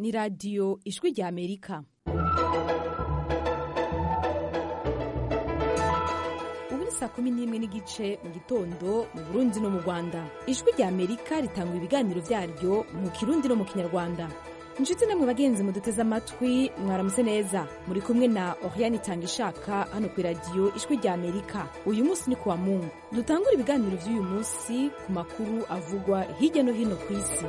ni radiyo ijwi rya amerika ubu ni saa kumi n'imwe n'igice mu gitondo mu burundi no mu rwanda ijwi rya amerika ritanga ibiganiro byaryo mu kirundi no mu kinyarwanda inshuti namwe bagenzi muduteze amatwi mwaramutse neza muri kumwe na oriane itanga ishaka hano ku iradiyo ijwi rya amerika uyu munsi ni kuwa mungu dutangura ibiganiro by'uyu munsi ku makuru avugwa hirya no hino ku isi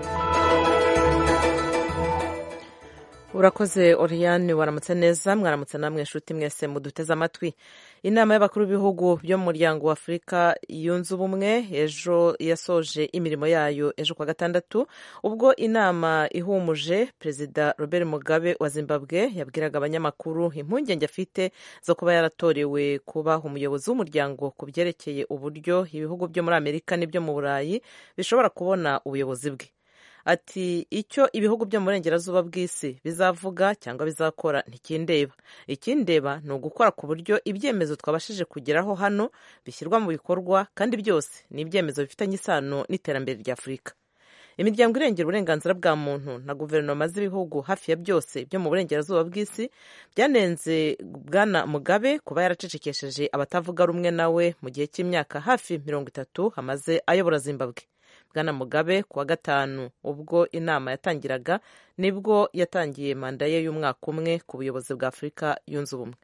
urakoze oriyane waramutse neza mwaramutse namwe inshuti mwese muduteze amatwi inama y'abakuru b'ibihugu byo mu muryango wa afurika yunze ubumwe ejo yasoje imirimo yayo ejo kwa gatandatu ubwo inama ihumuje perezida robert mugabe wa zimbabwe yabwiraga abanyamakuru impungenge afite zo kuba yaratorewe kuba umuyobozi w'umuryango ku byerekeye uburyo ibihugu byo muri amerika n'ibyo mu burayi bishobora kubona ubuyobozi bwe ati icyo ibihugu byo mu burengerazuba bw'isi bizavuga cyangwa bizakora ntikindeba ikindeba ni ugukora ku buryo ibyemezo twabashije kugeraho hano bishyirwa mu bikorwa kandi byose ni ibyemezo bifitanye isano n'iterambere rya afurika imiryango irengera uburenganzira bwa muntu na guverinoma z'ibihugu hafi ya byose byo mu burengerazuba bw'isi byanenze bwana mugabe kuba yaracecekesheje abatavuga rumwe nawe mu gihe cy'imyaka hafi mirongo itatu amaze ayobora zimbabwe bwana mugabe ku wa gatanu ubwo inama yatangiraga nibwo yatangiye manda ye y'umwaka umwe ku buyobozi bwa afurika yunze ubumwe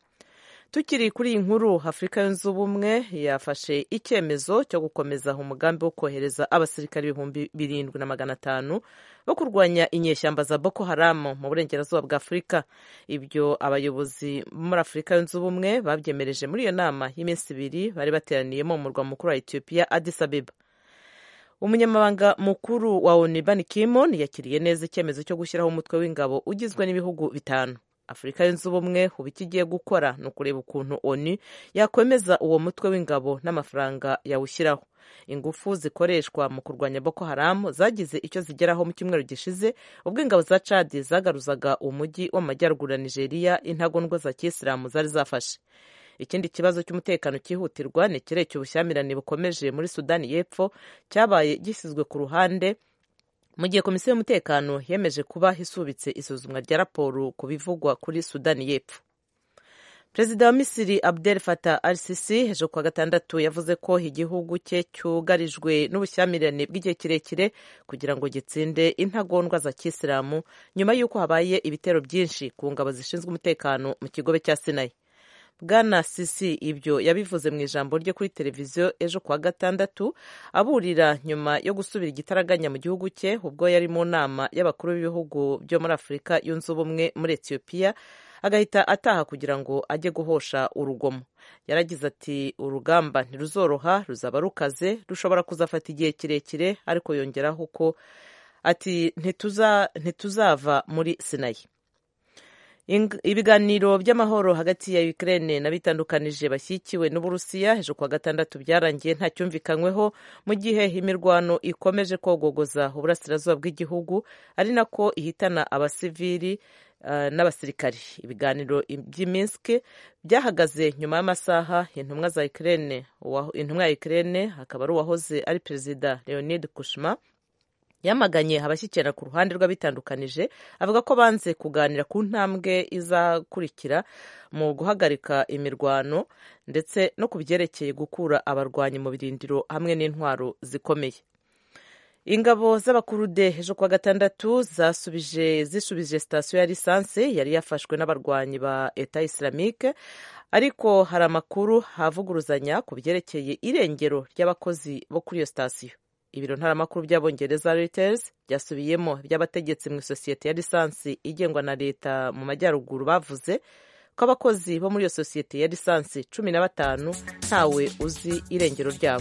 tukiri kuri iyi nkuru afurika yunze ubumwe yafashe icyemezo cyo gukomeza umugambi wo kohereza abasirikare ibihumbi birindwi na magana atanu bo kurwanya inyeshyamba za boko haramu mu burengerazuba bwa afurika ibyo abayobozi muri afurika yunze ubumwe babyemereje muri iyo nama y'iminsi ibiri bari bateraniyemo mu murwa mukuru wa etiyopiya addis abeba umunyamabanga mukuru wa onu ban kimon yakiriye neza icyemezo cyo gushyiraho umutwe w'ingabo ugizwe n'ibihugu bitanu afurika yunze ubumwe ubu icyo igiye gukora ni ukureba ukuntu onu yakwemeza uwo mutwe w'ingabo n'amafaranga yawushyiraho ingufu zikoreshwa mu kurwanya boko haramu zagize icyo zigeraho mu cyumweru gishize ubwo ingabo za cadi zagaruzaga umujyi w'amajyaruguru ya nigeria intagondwa za kisilamu zari zafashe ikindi kibazo cy'umutekano cyihutirwa ni ikirere ubushyamirane bukomeje muri sudani y'epfo cyabaye gishyizwe ku ruhande mu gihe komisiyo y'umutekano yemeje kuba isubitse isuzumwa rya raporo ku bivugwa kuri sudani y'epfo perezida wa misiri abdel fatah al sisi ejo kuwa gatandatu yavuze ko igihugu cye cyugarijwe n'ubushyamirane bw'igihe kirekire kugira ngo gitsinde intagondwa za kisilamu nyuma y'uko habaye ibitero byinshi ku ngabo zishinzwe umutekano mu kigobe cya sinayi bwana sisi ibyo yabivuze mu ijambo rye kuri televiziyo ejo kuwa gatandatu aburira nyuma yo gusubira igitaraganya mu gihugu cye ubwo yari mu nama y'abakuru b'ibihugu byo muri afurika yunze ubumwe muri etiyopiya agahita ataha kugira ngo ajye guhosha urugomo yaragize ati urugamba ntiruzoroha ruzaba rukaze rushobora kuzafata igihe kirekire ariko yongeraho ko ati ntituzava muri sinayi ibiganiro by'amahoro hagati ya Ukraine n'abitandukanije bashyigikiwe n'Uburusiya ejo kuwa gatandatu byarangiye nta cyumvikanyweho mu gihe imirwano ikomeje kogogoza uburasirazuba bw'igihugu ari nako ihitana abasivili uh, n'abasirikari ibiganiro by'i Minsk byahagaze nyuma y'amasaha intumwa za Ukraine intumwa ya Ukraine akaba ari uwahoze ari perezida Leonid Kushma yamaganye abashyikirana ku ruhande rw'abitandukanije avuga ko banze kuganira ku ntambwe izakurikira mu guhagarika imirwano ndetse no ku byerekeye gukura abarwanyi mu birindiro hamwe n'intwaro zikomeye ingabo z'abakurude ejo kuwa gatandatu zasubije zisubije sitasiyo ya lisansi yari yafashwe n'abarwanyi ba eta islamique ariko hari amakuru havuguruzanya ku byerekeye irengero ry'abakozi bo kuri iyo sitasiyo ibiro ntaramakuru by'abongereza Reuters byasubiyemo by'abategetsi mu isosiyete ya lisansi igengwa na leta mu majyaruguru bavuze ko abakozi bo muri iyo sosiyete ya lisansi cumi na batanu ntawe uzi irengero ryabo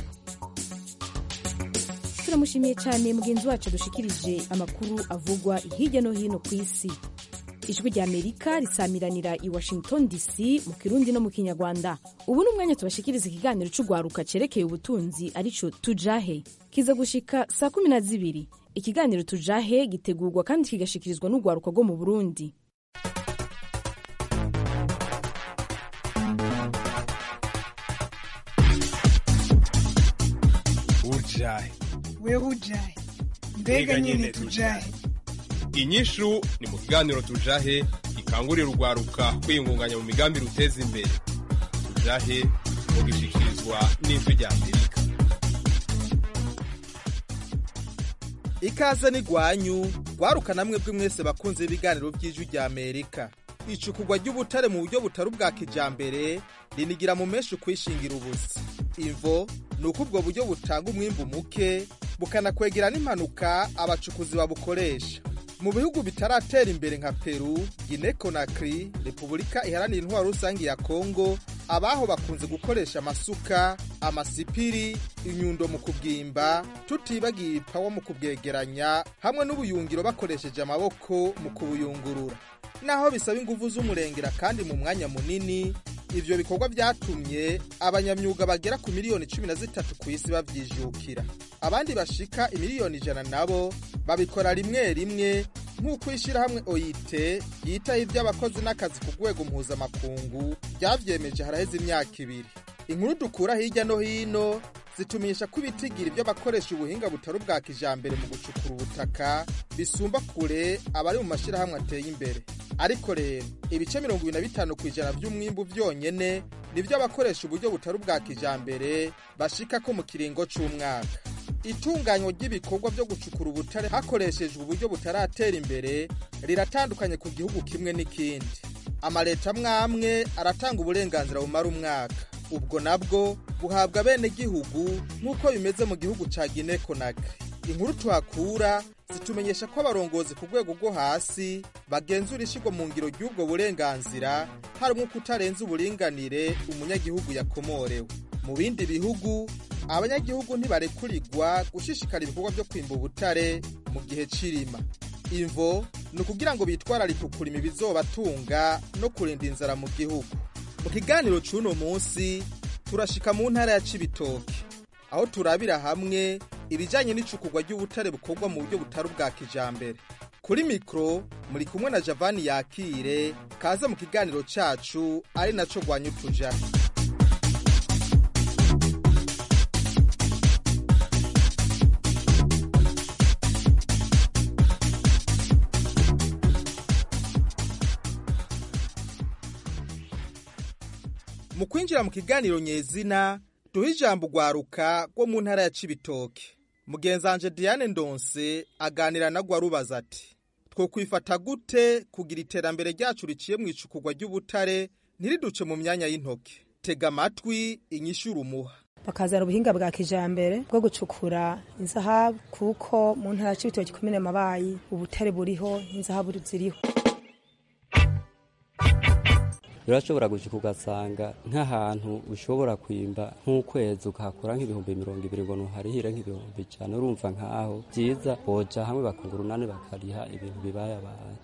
turamushimiye cyane mugenzi wacu dushikirije amakuru avugwa hirya no hino ku isi ijwi rya amerika risamiranira i washington dc mu kirundi no mu kinyarwanda ubu ni umwanya tubashikiriza ikiganiro cy'urwaruka cyerekeye ubutunzi aricyo tujahe kiza gushika saa kumi na zibiri ikiganiro tujahe gitegurwa kandi kigashikirizwa n'urwaruka rwo mu burundi ujahe wewe ujahe mbega nyine tujahe inyishu ni mu kiganiro tujahe gikangurira urwaruka kwiyungunganya mu migambi ruteza imbere tujahe mugishikirizwa n'ijwi rya amerika ikaze n'igwanyu rwaruka namwe bwe mwese bakunze ibiganiro by'ijwi rya amerika icukugwa ry'ubutare mu buryo butari ubwa kijambere rinigira mu menshi kwishingira ubusa imvo ni uko ubwo buryo butanga umwimbu muke bukanakwegera n'impanuka abacukuzi babukoresha mu bihugu bitaratera imbere nka peru gine konakiri repubulika iharanira intwaro rusange ya kongo abaho bakunze gukoresha amasuka amasipiri inyundo mu kubwimba tutibagiye ipawa mu kubwegeranya hamwe n'ubuyungiro bakoresheje amaboko mu kubuyungurura naho bisaba ingufu z'umurengera kandi mu mwanya munini ivyo bikorwa vyatumye abanyamyuga bagera ku miliyoni cumi na zitatu ku isi bavyijukira abandi bashika imiliyoni ijana nabo babikora rimwe rimwe nk'uko ishyirahamwe oyite yitaho iby'abakozi n'akazi ku rwego mpuzamakungu ryavyemeje haraheze imyaka ibiri inkuru dukura hirya no hino zitumisha ko ibitigira ibyo bakoresha ubuhinga butari ubwa kijambere mu gucukura ubutaka bisumba kure abari mu mashyirahamwe ateye imbere ariko rero ibice mirongo ibiri na bitanu ku ijana by'umwimbu vyonyene nivyo abakoresha uburyo butari ubwa kijambere bashika ko mu kiringo c'umwaka itunganywa ry'ibikorwa byo gucukura ubutare hakoreshejwe uburyo butaratera imbere riratandukanye ku gihugu kimwe n'ikindi amaleta amwamwe aratanga uburenganzira bumara umwaka ubwo nabwo buhabwa bene gihugu nk'uko bimeze mu gihugu ca Guinea Conakry inkuru tuhakura zitumenyesha ko abarongozi ku rwego rwo hasi bagenzura ishigwa mu ngiro ry'ubwo burenganzira harimo kutarenza uburinganire umunyagihugu yakomorewe mu bindi bihugu abanyagihugu ntibarekurirwa gushishikara ibikorwa byo kwimba ubutare mu gihe c'irima imvo ni ukugira ngo bitwararike ukurima ibizobatunga no kurinda inzara mu gihugu mu kiganiro c'uno munsi turashika mu ntara ya cibitoke aho turabira hamwe ibijanye n'icukurwa ry'ubutare bukorwa mu buryo butari ubwa kijambere kuri mikro muri kumwe na javani yakire kaze mu kiganiro cacu ari naco rwanya utujahe mu kwinjira mu kiganiro nyezina duha ijambo rwaruka rwo mu ntara ya cibitoke mugenzanje diane ndonse aganira na rwarubaza ati twokwifata gute kugira iterambere ryacu riciye mu icukurwa ry'ubutare ntiriduce mu myanya y'intoke tega amatwi inyishura umuha bakazana ubuhinga bwa kijambere bwo gucukura inzahabu kuko mu ntara c'ibitoki komine mabayi ubutare buriho inzahabu ziriho urashobora gushika ugasanga nk'ahantu ushobora kwimba nk'ukwezi ukahakura nk'ibihumbi mirongo ibiri ngo nuharihire nk'ibihumbi ijana urumva nk'aho byiza boja hamwe bakunga urunani bakariha ibintu bibayabaye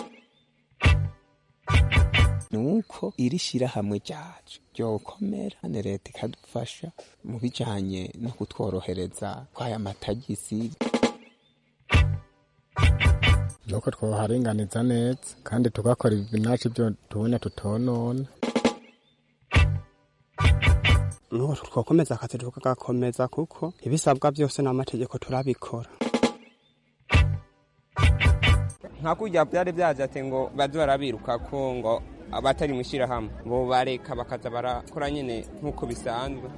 nuko iri shirahamwe ryacu ryokomera ne leta ikadufasha mu bijanye no kutworohereza kw'aya matagisi nuko twoharinganiza neza kandi tugakora ibinaci byo tubona tutonona nuko twokomeza akazi tukagakomeza kuko ibisabwa byose n'amategeko turabikora nka kurya byari byaje ati ngo baze barabiruka ko ngo abatari mu ishyirahamwe bo bareka bakaza barakora nyine nk'uko bisanzwe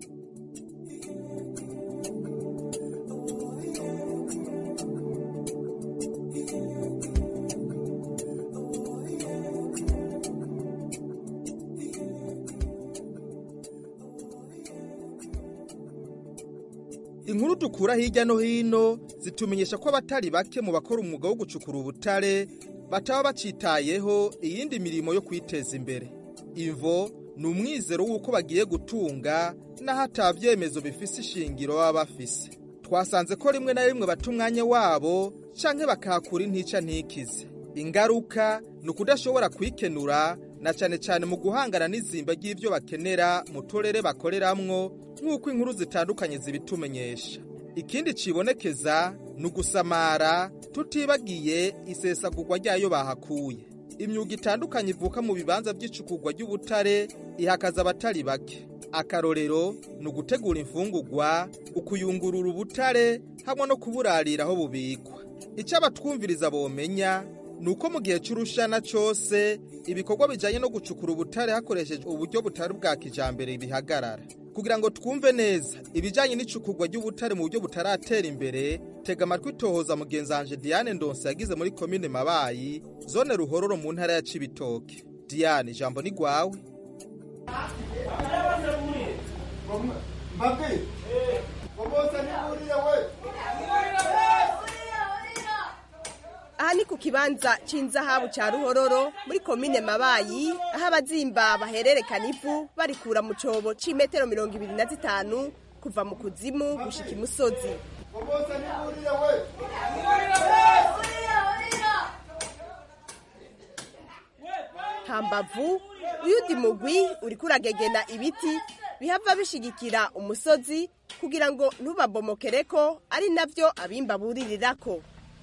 inkuru dukura hirya no hino zitumenyesha ko abatari bake mu bakora umwuga wo gucukura ubutare bataba bacitayeho iyindi mirimo yo kwiteza imbere imvo ni umwizero w'uko bagiye gutunga n'aho ata byemezo bifise ishingiro baba bafise twasanze ko rimwe na rimwe bata umwanya wabo canke bakahakura intica ntikize ingaruka ni ukudashobora kwikenura na cane cane mu guhangana n'izimba ry'ivyo bakenera mu turere bakoreramwo nk'uko inkuru zitandukanye zibitumenyesha ikindi cibonekeza ni ugusamara tutibagiye isesagurwa ryayo bahakuye imyuga itandukanye ivuka mu bibanza by'icukurwa ry'ubutare ihakaza abatari bake akarorero ni ugutegura imfungurwa ukuyungurura ubutare hamwe no kuburarira aho bubikwa icyo abatwumviriza bomenya ni uko mu gihe cy'urushana cyose ibikorwa bijyanye no gucukura ubutare hakoreshejwe uburyo butari bwa kijambere bihagarara kugira ngo twumve neza ibijyanye n'icukurwa ry'ubutare mu buryo butaratera imbere tega amatwi tohoza mugenzanje diane ndonse yagize muri komine mabayi zone ruhororo mu ntara ya cibitoke diane ijambo ni rwawe aha ni ku kibanza c'inzahabu ca ruhororo muri komine mabayi aho abazimba bahererekana ivu barikura mu cobo c'imetero mirongo ibiri na zitanu kuva mu kuzimu gushika imusozi hambavu uyundi mugwi uriko uragegena ibiti bihava bishigikira umusozi kugira ngo ntubabomokereko ari navyo abimba buririrako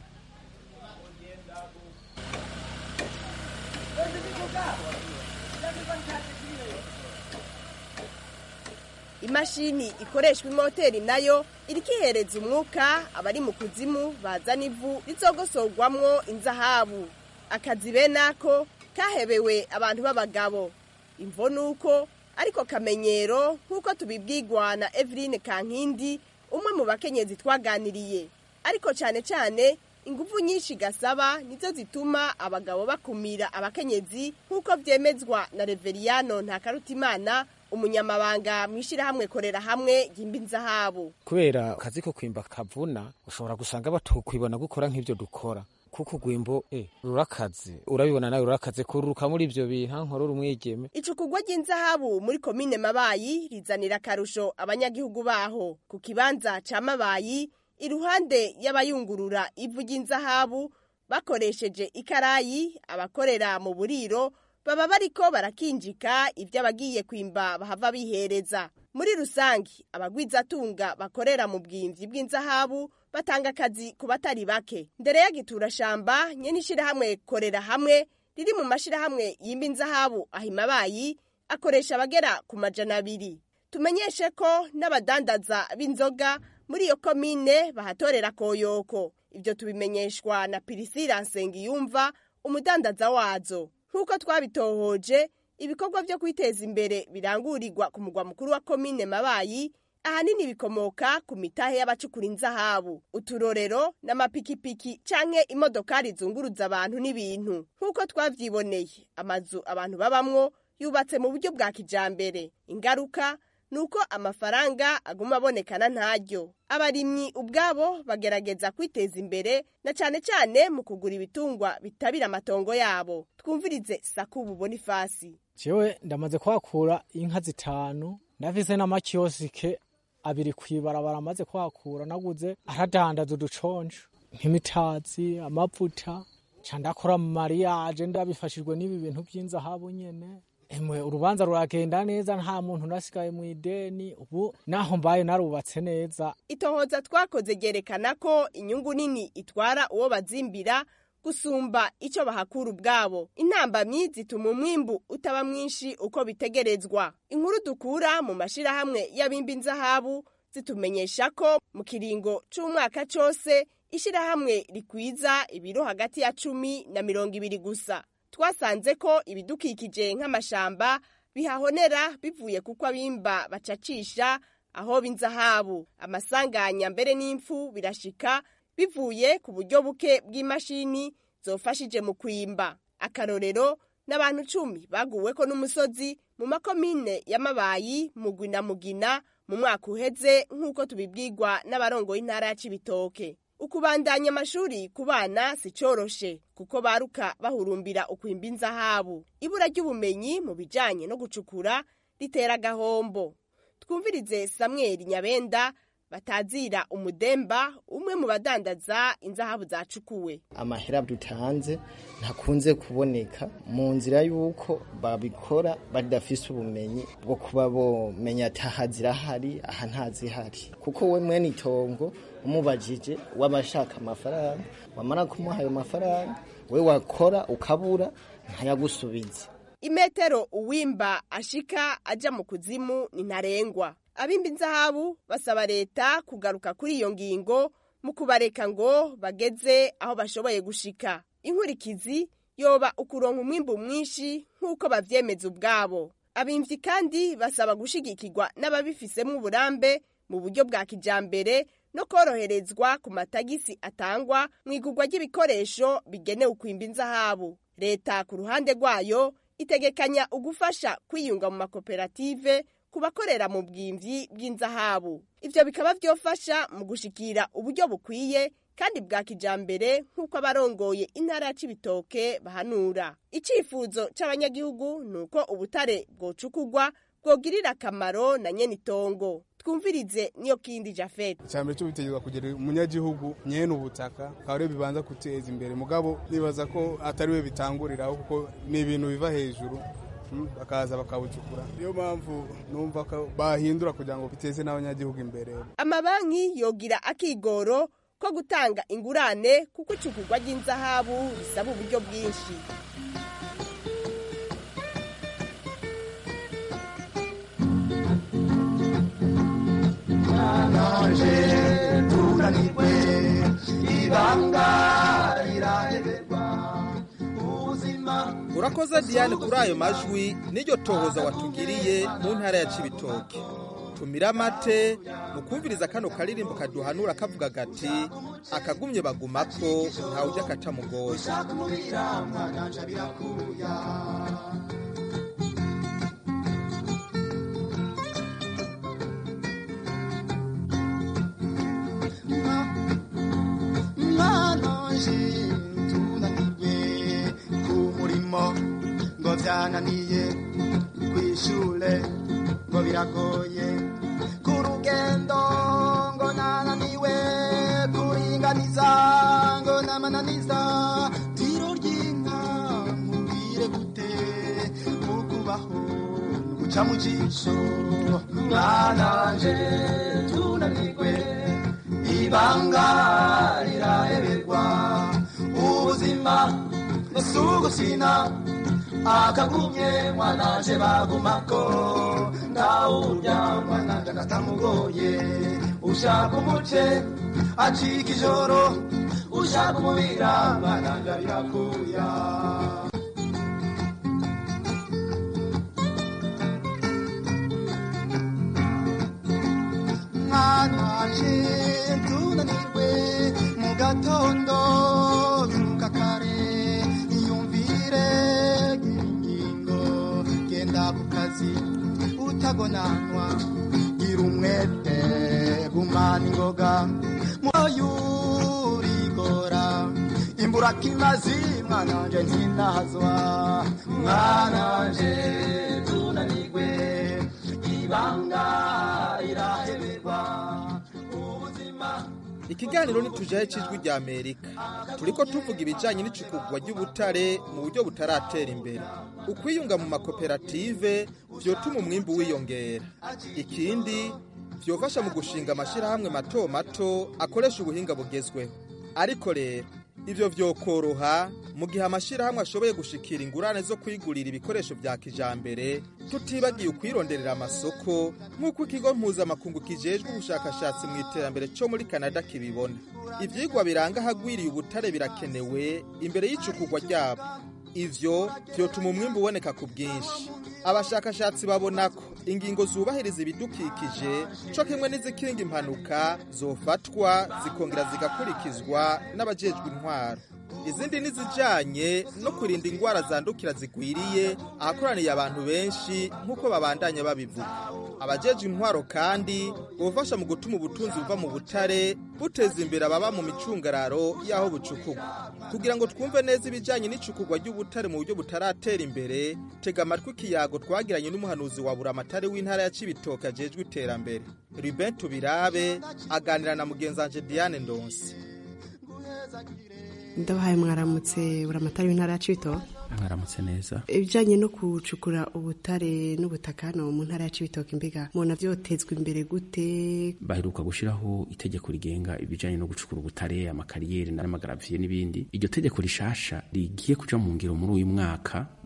imashini ikoreshwa imoteri nayo iriko ihereza umwuka abari mu kuzimu bazana ivu rizogosorwamwo inzahabu akazi bene ako kahebewe abantu b'abagabo imvo nuko ariko kamenyero nk'uko tubibwirwa na eveline kankindi umwe mu bakenyezi twaganiriye ariko cyane cyane ingufu nyinshi gasaba nizo zituma abagabo bakumira abakenyezi nk'uko byemezwa na reveriyano ntakarutimana umunyamabanga mu ishyirahamwe korera hamwe ryimba inzahabu kubera akazi ko kwimba kavuna ushobora gusanga batokwibona gukora nk'ibyo dukora kuko urwimbo eh, rurakaze urabibona nawe rurakaze kururuka muri ibyo bintu nkorora umwigeme icukugwa ry'inzahabu muri komine mabayi rizanira akarusho abanyagihugu baho ku kibanza ca mabayi iruhande y'abayungurura ivu ry'inzahabu bakoresheje ikarayi abakorera mu buriro baba bariko barakinjika ibyo abagiye kwimba bahava bihereza muri rusange abagwizatunga bakorera mu bwimvyi bw'inzahabu batanga akazi ku batari bake ndere ya giturashamba nyene ishirahamwe korera hamwe riri mu mashirahamwe yimba inzahabu ahimabayi akoresha abagera ku majana abiri tumenyeshe ko n'abadandaza b'inzoga muri iyo komine bahatorera koyoko ibyo tubimenyeshwa na pirisira nsengiyumva umudandaza wazo nk'uko twabitohoje ibikorwa byo kwiteza imbere birangurirwa ku mugwa mukuru wa komine mabayi ahanini bikomoka ku mitahe y'abacukura inzahabu uturorero n'amapikipiki canke imodokari zunguruza abantu n'ibintu nk'uko twavyiboneye amazu abantu babamwo yubatse mu buryo bwa kijambere ingaruka nuko amafaranga aguma abonekana ntaryo abarimyi ubwabo bagerageza kwiteza imbere na cane cane mu kugura ibitungwa bitabira amatongo yabo twumvirize sakubu bonifasi jewe ndamaze kwakura inka zitanu ndafise n'amakiyosike abiri kwibarabara amaze kwakura naguze aradandaza uduconco nk'imitazi amavuta ca ndakora mu mariyaje ndabifashijwe n'ibi bintu vy'inzahabu nyene emwe urubanza ruragenda neza nta muntu nasigaye mu ideni ubu naho mbaye narubatse neza itohoza twakoze ryerekana ko inyungu nini itwara uwo bazimbira gusumba icyo bahakura ubwabo intambamyi zituma umwimbu utaba mwinshi uko bitegerezwa inkuru dukura mu mashyirahamwe y'abimba inzahabu zitumenyesha ko mu kiringo c'umwaka cose ishyirahamwe rikwiza ibiro hagati ya cumi na mirongo ibiri gusa twasanze ko ibidukikije nk'amashamba bihahonera bivuye kuko abimba bacacisha aho b'inzahabu amasanganya mbere n'impfu birashika bivuye ku buryo buke bw'imashini zofashije mu kwimba akarorero n'abantu cumi baguweko n'umusozi mu makomine y'amabayi mugwi na mugina mu mwaka uheze nk'uko tubibwirwa n'abarongoye intara ya cibitoke ukubandanya amashuri ku bana si coroshe kuko baruka bahurumbira ukwimba inzahabu ibura ry'ubumenyi mu bijanye no gucukura ritera agahombo twumvirize samweli nyabenda batazira umudemba umwe mu badandaza inzahabu zacukuwe amahera dutanze ntakunze kuboneka mu nzira y'uko babikora badafise ubumenyi bwo kuba bomenya ati aha zirahari aha ntazihari kuko we mwene itongo umubajije w'abashaka amafaranga wamara kumuha ayo mafaranga we wakora ukabura ntayagusubize imetero uwimba ashika aja mu kuzimu ni ntarengwa abimba inzahabu basaba leta kugaruka kuri iyo ngingo mu kubareka ngo bageze aho bashoboye gushika inkurikizi yoba ukuronka umwimbu mwinshi nk'uko bavyemeza ubwabo abimvyi kandi basaba gushigikirwa n'ababifisemo uburambe mu buryo bwa kijambere no koroherezwa ku matagisi atangwa mu igurwa ry'ibikoresho bigenewe kwimba inzahabu leta ku ruhande rwayo itegekanya ugufasha kwiyunga mu makoperative ku bakorera mu bwimvyi bw'inzahabu ivyo bikaba vyofasha mu gushikira uburyo bukwiye kandi bwa kijambere nk'uko abarongoye intara ya cibitoke bahanura icifuzo c'abanyagihugu ni uko ubutare bwocukugwa bwogirira akamaro na nyene itongo twumvirize niyo kindi jafete icambere cyo bitegezwa kugera umunyagihugu nyene ubutaka akaba ariyo bibanza guteza imbere mugabo nibaza ko atari we bitanguriraho kuko ni ibintu biva hejuru bakaza bakabucukura niyo mpamvu numva ko bahindura kugira ngo biteze n'abanyagihugu imbere amabanki yogira akigoro ko gutanga ingurane kuko icukugwa ry'inzahabu risaba uburyo bwinshi naje tunanirwe ibanga riraheberwa ubuzima urakoze diane kuri ayo majwi n'iryo tohoza watugiriye mu ntara ya cibitoke tumira amate mu kumviriza kano karirimbo kaduhanura kavuga gati akagumye bagumako ntawe ujya katamugoye mwananje tunanirwe ku murimo ngo byananiye kw'ishure ngo biragoye ku rugendo ngo nananiwe kuringaniza ngo namananiza tiro ry'inka mubwire gute ukubaho guca mu jisho mwananje tunanirwe ibanga riraheberwa ubuzima si ugusina akagumye mwananje bagumako ndawurya mwananje agatamugoye ushaka umuce acika ijoro ushaka umubira mwananje birakuya mwananje tunanirwe mu gatondo byuka kare iyumvire ingingo genda ku kazi utagonanwa gira umwete gumana ingoga muyurigora imburakimazi mwananje ntinahazwa mwananje tunanirwe ibanga iraheberwa ubuzima ikiganiro ntitujahe cy'ijwi rya amerika turiko tuvuga ibijyanye n'icukugwa ry'ubutare mu buryo butaratera imbere ukwiyunga mu makoperative vyotuma umwimbu wiyongera ikindi vyofasha mu gushinga amashyirahamwe mato mato akoresha ubuhinga bugezweho ariko rero ivyo vyokoroha mu gihe amashyirahamwe ashoboye gushikira ingurane zo kwigurira ibikoresho vya kijambere tutibagiye ukwironderera amasoko nk'uko ikigo mpuzamakungu kijejwe ubushakashatsi mu iterambere co muri kanada kibibona ivyigwa biranga ahagwiriye ubutare birakenewe imbere y'icukugwa ryabo ivyo vyotuma umwimbu uboneka ku bwinshi abashakashatsi babona ko ingingo zubahiriza ibidukikije co kimwe n'izikinga impanuka zofatwa zikongera zigakurikizwa n'abajejwe intwaro izindi nizijanye no kurinda ingwara zandukira zigwiriye ahakoraniye abantu benshi nk'uko babandanya babivuga abajejwe intwaro kandi bufasha mu gutuma ubutunzi buva mu butare buteza imbere ababa mu micungararo y'aho bucukugwa kugira ngo twumve neza ibijanye n'icukugwa ry'ubutare mu buryo butaratera imbere tega amatwi ikiyago twagiranye n'umuhanuzi wa buramatari w'intara ya cibitoke ajejwe iterambere ruben tubirabe aganira na mugenzanje diane ndonsi ndabahaye mwaramutse buramatari w'intara ya cibitoke mwaramutse neza ibijyanye no gucukura ubutare n'ubutaka hano mu ntara ya cibitoke mbega mubona byotezwa imbere gute baheruka gushyiraho itegeko rigenga ibijyanye no gucukura ubutare amakariyeri n'amagaraviye n'ibindi iryo tegeko rishasha rigiye kuja mu ngiro muri uyu mwaka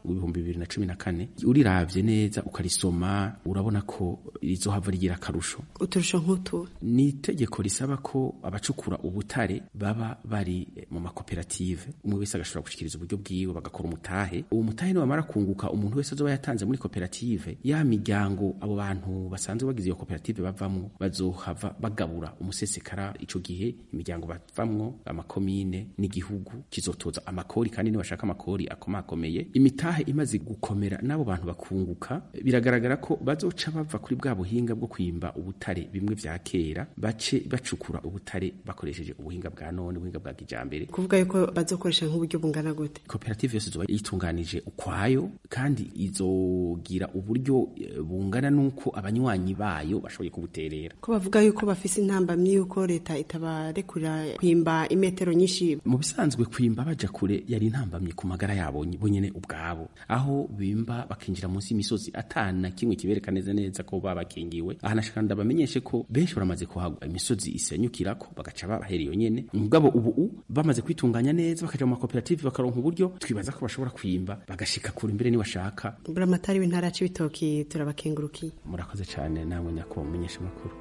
ibihumbi bibiri na cumi na kane uriravye neza ukarisoma urabona ko rizohava rigira akarusho uturusho nk'utu ni itegeko risaba ko abacukura ubutare baba bari mu makoperative umwe wese agashobora gushikiriza uburyo bwiwe bagakora umutahe uwo mutahe niwamara kunguka umuntu wese azoba yatanze muri koperative ya miryango abo bantu basanzwe bagize iyo koperative bavamwo bazohava bagabura umusesekara ico gihe imiryango bavamwo amakomine n'igihugu kizotoza amakori kandi nibashaka amakori akomakomeye imitahe imaze gukomera n'abo bantu bakunguka biragaragara ko bazoca bava kuri bwa buhinga bwo kwimba ubutare bimwe vya kera bace bacukura ubutare bakoresheje ubuhinga bwa none ubuhinga bwa kijambere kuvuga yuko bazokoresha nk'uburyo bungana gute koperative yose izoba yitunganije ukwayo kandi izogira uburyo eh, bungana n'uko abanywanyi bayo bashoboye kubuterera ko bavuga yuko bafise intambamyi yuko leta itabarekurira kwimba imetero nyinshi mu bisanzwe kwimba baja kure yari intambamye ku magara yabo bo nyene ubwabo aho bimba bakinjira munsi y'imisozi atana kimwe kibereka neza neza ko babakingiwe ahanashaka ndabamenyeshe ko benshi baramaze kuhagwa imisozi isenyukirako bagaca babahera iyo nyene mugabo ubu u bamaze kwitunganya neza bakaja mu makoperative bakaronka uburyo twibaza ko bashobora kwimba bagashika kure imbere niwashaka buramatari w'intara ya cibitoki turabakengurukiye murakoze cane namwe nyakubahwa mumenyesha amakuru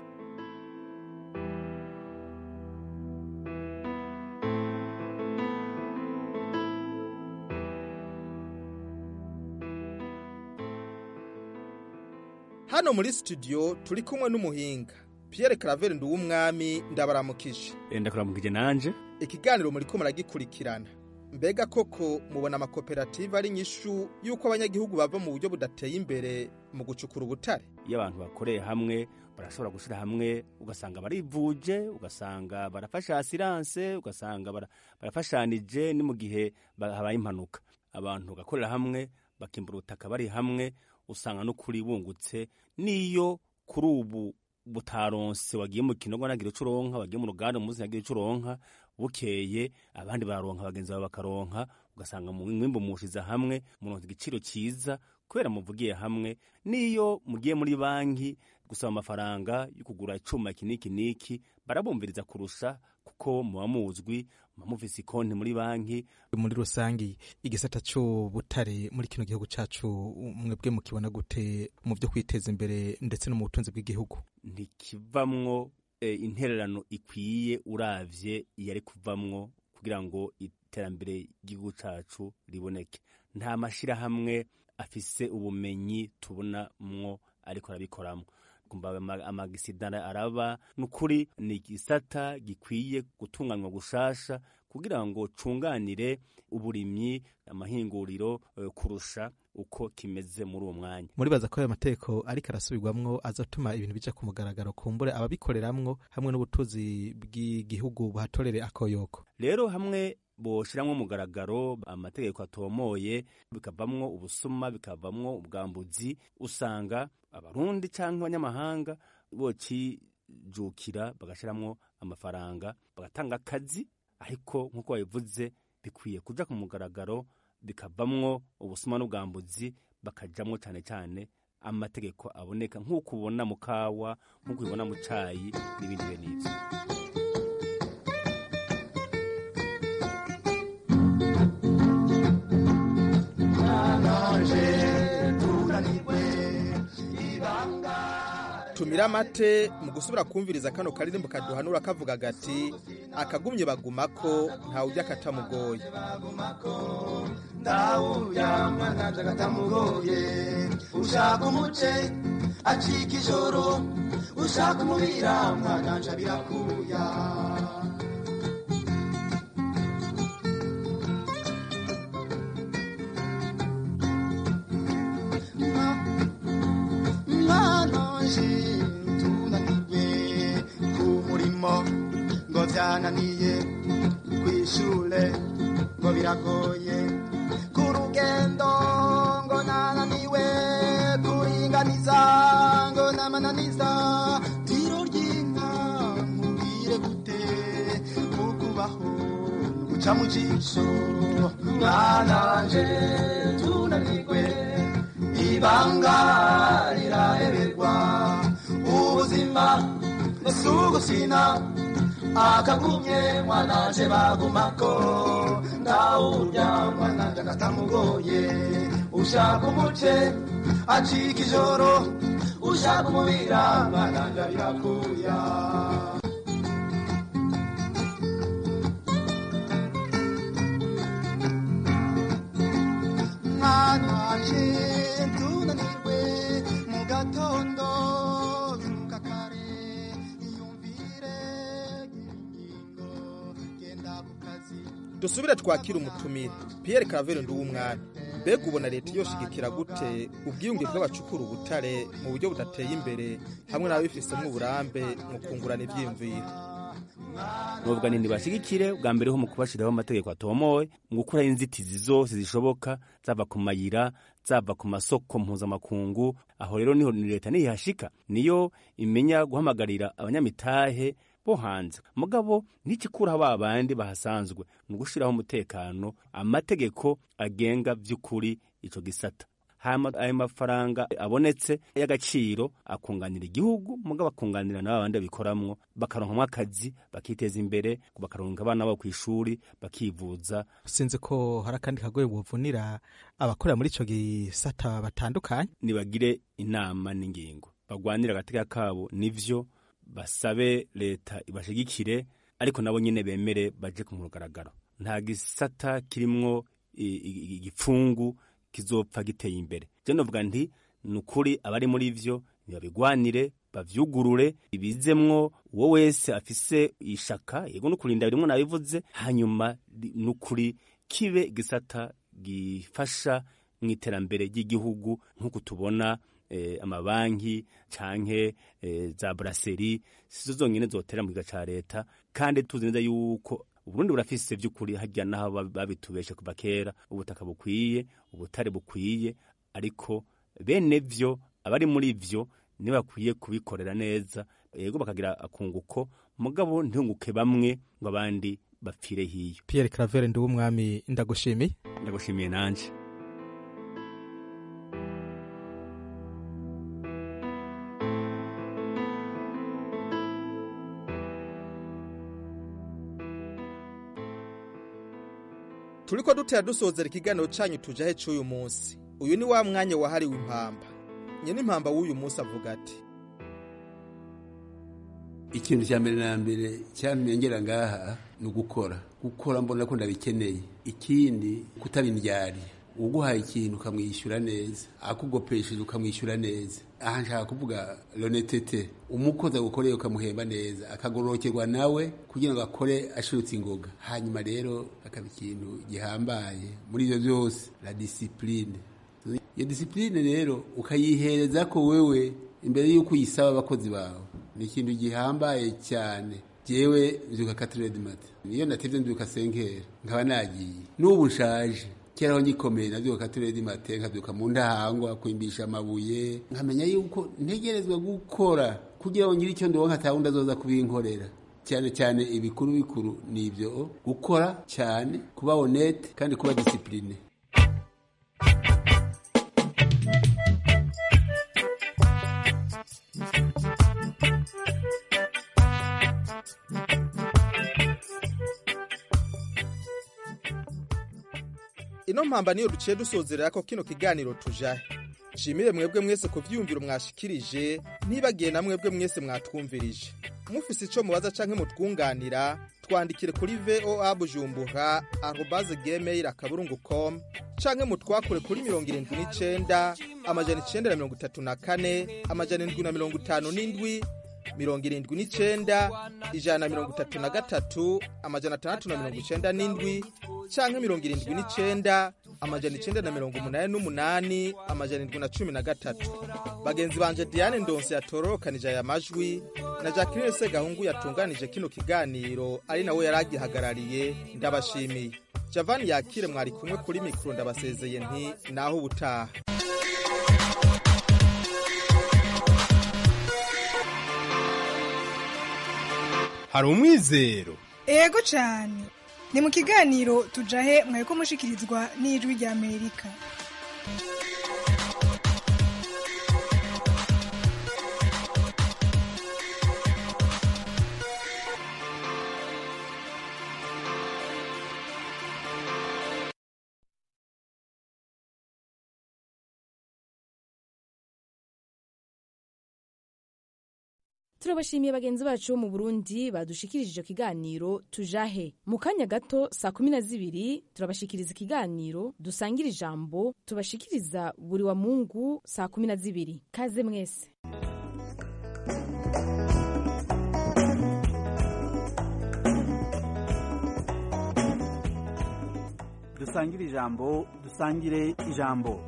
hano muri studio turi kumwe n'umuhinga Pierre Claver Nduwumwami ndabaramukije ndakuramukije nanje ikiganiro muri ko muragikurikirana mbega koko mubona amakoperative ari nyishu yuko abanyagihugu bava mu buryo budateye imbere mu gucukura ubutare iyo abantu bakoreye hamwe barashobora gushyira hamwe ugasanga barivuje ugasanga barafasha asiranse ugasanga bara- barafashanije ni mu gihe ba- habaye impanuka abantu bagakorera hamwe bakimbura ubutaka bari hamwe usanga n'ukuri bungutse n'iyo kuri ubu butaronse wagiye mu kinogo nagira ico uronka wagiye mu ruganda umunsi nagira ico uronka bukeye abandi bararonka bagenzi bawe bakaronka ugasanga mu mwimbu mushiza hamwe muronka igiciro cyiza kubera muvugiye hamwe n'iyo mugiye muri banki gusaba amafaranga yo kugura icuma iki n'iki n'iki barabumviriza kurusha kuko muba muzwi muba mufise ikonti muri banki muri rusangi igisata c'ubutare muri kino gihugu cacu mwebwe mukibona gute mu vyo kwiteza imbere ndetse no mu butunzi bw'igihugu ntikivamwo eh, intererano ikwiye uravye yari kuvamwo kugira ngo iterambere ry'igihugu cacu riboneke nta mashirahamwe afise ubumenyi tubonamwo ariko arabikoramwo kumva ama- amagisida araba nukuri ni igisata gikwiye gutunganywa gushasha kugira ngo cunganire uburimyi amahinguriro eh, kurusha uko kimeze muri uwo mwanya muribaza ko ayo mategeko ariko arasubirwamwo azatuma ibintu bija ku mugaragaro kumbure ababikoreramwo hamwe n'ubutuzi bw'igihugu buhatorere akoyoko rero hamwe boshiramwo mugaragaro amategeko atomoye bikavamwo ubusuma bikavamwo ubwambuzi usanga abarundi canke abanyamahanga bocijukira bagashiramwo amafaranga bagatanga akazi ariko nk'uko babivuze bikwiye kuja ku mugaragaro bikavamwo ubusuma n'ubwambuzi bakajamwo cane cane amategeko aboneka nk'uko ubona mu kawa nk'uko ubibona mu cayi n'ibindi bene ivyo tumira amate mu gusubira kumviriza kano karirimbo kaduhanura kavuga gati akagumye bagumako ntawujya katamugoye ndawuya mwananje katamugoye ushaka umuce acika ijoro ushaka umubira mwananje birakuya mwananje tunanirwe ku murimo ngo byananiye kwishure ngo biragoye ku rugendo ngo nananiwe kuringaniza ngo namananiza tiro ry'inka nkubwire gute ukubaho guca mu jisho mwananje tunanirwe ibanga riraheberwa ubuzima nesugusina akagumye mwananje bagumako ndawurya mwananje katamugoye ushaka umuce acika ijoro ushaka umubira bananja birakuya mwana wanje tunanirwe mu gatondo byuka kare iyumvire ingingo genda ku kazi dusubire twakira umutumire Pierre Claver Nduwumwami mbega ubona leta yoshigikira gute ubwiyunge bw'abacukura ubutare mu buryo budateye imbere hamwe n'ababifisemo uburambe mu kungurana ivyiyumviro nuvuga nti ntibashigikire bwa mbere ho mu kubashiraho amategeko atomowe mu gukuraho inzitizi zose zishoboka zava ku mayira zava ku masoko mpuzamakungu aho rero niho ni leta niyihashika niyo imenya guhamagarira abanyamitahe bo hanze mugabo ntikikuraho ba bandi bahasanzwe mu gushiraho umutekano amategeko agenga vy'ukuri ico gisata hama ayo mafaranga abonetse y'agaciro akunganira igihugu mugabo akunganira n'aba bandi babikoramwo bakaronkamwo akazi bakiteza imbere bakaronka abana babo kw'ishuri bakivuza sinzi ko hari akandi kagoye buvunira abakorera muri ico gisata batandukanye nibagire inama n'ingingo bagwanire agateka kabo nivyo basabe leta ibashigikire ariko nabo nyene bemere baje ku mugaragaro nta gisata kirimwo igipfungu kizopfa giteye imbere je novuga nti ni ukuri abari muri vyo ntibabigwanire bavyugurure ibizemwo uwo wese afise ishaka yego no kurinda birimwo nabivuze hanyuma ni ukuri kibe igisata gifasha mu iterambere ry'igihugu nk'uko tubona eh, amabanki canke eh, za brasserie sizo zonyene zotera mu giga ca leta kandi tuzi neza yuko uburundi burafise vy'ukuri harya naho babitubeshe kuva kera ubutaka bukwiye ubutare bukwiye ariko bene vyo abari muri vyo ntibakwiye kubikorera neza yego bakagira akunguko mugabo ntihunguke bamwe ngo abandi bapfire hiyo Pierre Claver Nduwumwami ndagushimiye ndagushimiye nanje turiko dutera dusozera ikiganiro canyu tujahe c'uyu munsi uyu ni wa mwanya wahariwe impamba nyene impamba w'uyu munsi avuga ati ikintu cya mbere na mbere cyamenyera ngaha ni ugukora gukora mbona ko ndabikeneye ikindi kutaba indyari uguhaye ikintu ukamwishyura neza akugopesheje ukamwishyura neza aha nshaka kuvuga lonetete umukozi agukoreye ukamuhemba neza akagororokerwa nawe kugira ngo akore ashirutse ingoga hanyuma rero akaba ikintu gihambaye muri ibyo byose la disipurine iyo disipurine rero ukayihereza ko wewe imbere y'uko uyisaba abakozi bawe ni ikintu gihambaye cyane jewe mbyuka katiredi mate niyo natevye mbyuka senkera nkaba nagiye n'ubu nshaje kera aho ngikomeye navyuka katiredi mate nkavyuka mu ndahangwa kwimbisha amabuye nkamenya yuko ntegerezwa gukora kugira ngo ngire icyo ndonka atawundi azoza kubinkorera cyane cyane ibikuru bikuru ni ibyo gukora cyane kuba honete kandi kuba disipurine ino mpamba niyo duciye dusozerera ko kino kiganiro tujahe nshimire mwebwe mwese ku vyiyumviro mwashikirije ntibagiye na mwebwe mwese mwatwumvirije mufise ico mubaza canke mutwunganira twandikire kuri voa bujumbura arobase gmail akaburungu com canke mutwakure kuri mirongo irindwi n'icenda amajana icenda na mirongo itatu na kane amajana indwi na mirongo itanu n'indwi mirongo irindwi n'icenda ijana na mirongo itatu na gatatu amajana atandatu na mirongo icenda n'indwi canke mirongo irindwi n'icenda amajana icenda na mirongo umunani n'umunani amajana indwi na cumi na gatatu bagenzi banje diane ndonse yatororokanije aya majwi na jacqueline segahungu yatunganije kino kiganiro ari nawe yari agihagarariye ndabashimiye javani yakire mwari kumwe kuri mikoro ndabasezeye nti naho ubutaha hari umwizero ego cyane ni mu kiganiro tujahe mwari mushikirizwa n'ijwi ry'amerika turabashimiye bagenzi bacu bo mu burundi badushikirije icyo kiganiro tujahe mu kanya gato saa kumi na zibiri turabashikiriza ikiganiro dusangira ijambo tubashikiriza buri wa mungu saa kumi na zibiri kaze mwese dusangire ijambo dusangire ijambo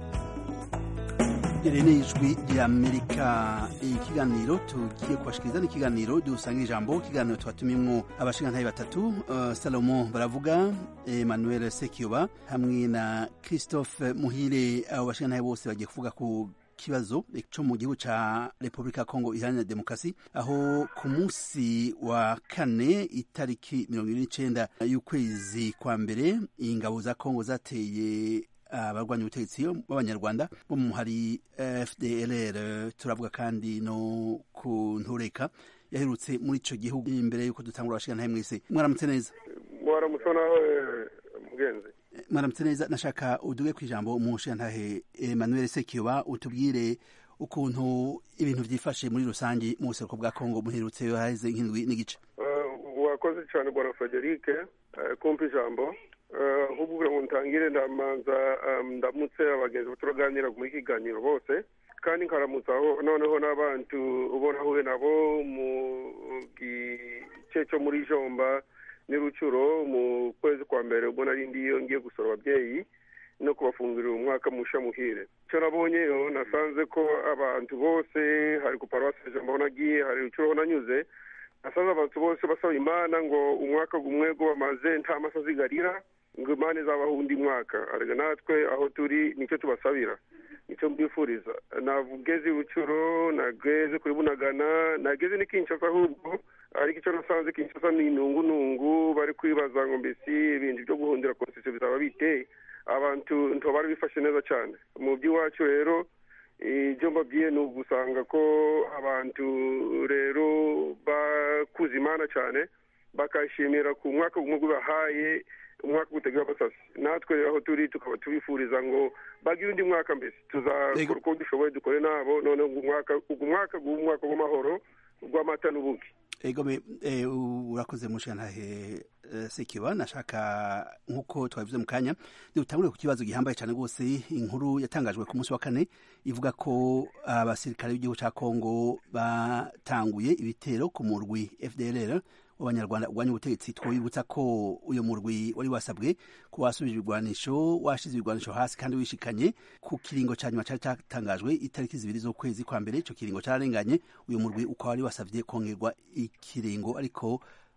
iri ni ijwi ry'amerika ikiganiro tugiye kubashikiriza ni ikiganiro dusangira ijambo ikiganiro tubatumimwo abashingantahe batatu uh, salomo baravuga emmanuel sekiyoba hamwe na christophe muhire abo bashingantahe bose bagiye kuvuga ku kibazo cyo mu gihugu ca Republika ya Kongo iharanira demokarasi aho ku munsi wa kane itariki mirongo ibiri n'icenda y'ukwezi kwa mbere ingabo za Kongo zateye abarwanya ubutegetsi b'abanyarwanda bo mu hari FDLR turavuga kandi no ku ntureka yaherutse muri ico gihugu imbere yuko dutangura abashikana mwese mwaramutse neza mwaramutse nawe mugenzi mwaramutse neza nashaka uduge ku ijambo umushingantahe Emmanuel Sekiyoba utubwire ukuntu ibintu byifashe muri rusange mu buseruko bwa Kongo muherutse haheze nk'indwi n'igice wakoze cyane bwana Frederic kumpa ijambo ahubwo ngo ntangire ndamanza ndamutse abagenzi turaganira muri kiganiro bose kandi nkaramutsaho noneho n'abantu ubona ahuye nabo mu gice cyo muri jomba n'irucuro mu kwezi kwa mbere ubwo nari ndiyo ngiye gusura ababyeyi no kubafungurira umwaka musha muhire icyo nabonyeyo nasanze ko abantu bose hari ku paruwasi jomba aho nagiye hari rucuro aho nanyuze nasanze abantu bose basaba imana ngo umwaka gumwe go bamaze nta masa zigarira ngo imana izabaho undi mwaka arega natwe aho turi nicyo tubasabira nicyo mbifuriza nageze rucuro nageze kuri bunagana nageze ni kinshasa ahubwo ariko icyo nasanze kinshasa ni inungunungu bari kwibaza ngo mbese ibintu byo guhundira konstitusiyo bizaba biteye abantu ntibari bifashe neza cyane mu by'iwacu rero ibyo mbabwiye ni ugusanga ko abantu rero bakuze imana cyane bakashimira ku mwaka gumwe gubahaye umwaka gutegura basasi natwe rero aho turi tukaba tubifuriza ngo bagire undi mwaka mbese tuzakora uko dushoboye dukore nabo noneho umwaka umwaka umwaka w'amahoro rw'amata n'ubuki ego urakoze mushantahe sekiba nashaka nk'uko twabivuze mu kanya dutangure ku kibazo gihambaye cyane rwose inkuru yatangajwe ku munsi wa kane ivuga ko abasirikare b'igihugu cya kongo batanguye ibitero ku murwi fdrr w'abanyarwanda urwanya ubutegetsi twibutsa ko uyu murwi wari wasabwe ko wasubije ibigwanisho washize ibigwanisho hasi kandi wishikanye ku kiringo cya nyuma cyari cyatangajwe itariki zibiri z'ukwezi kwa mbere icyo kiringo cyararenganye uyu murwi ukaba wari wasabye kongerwa ikiringo ariko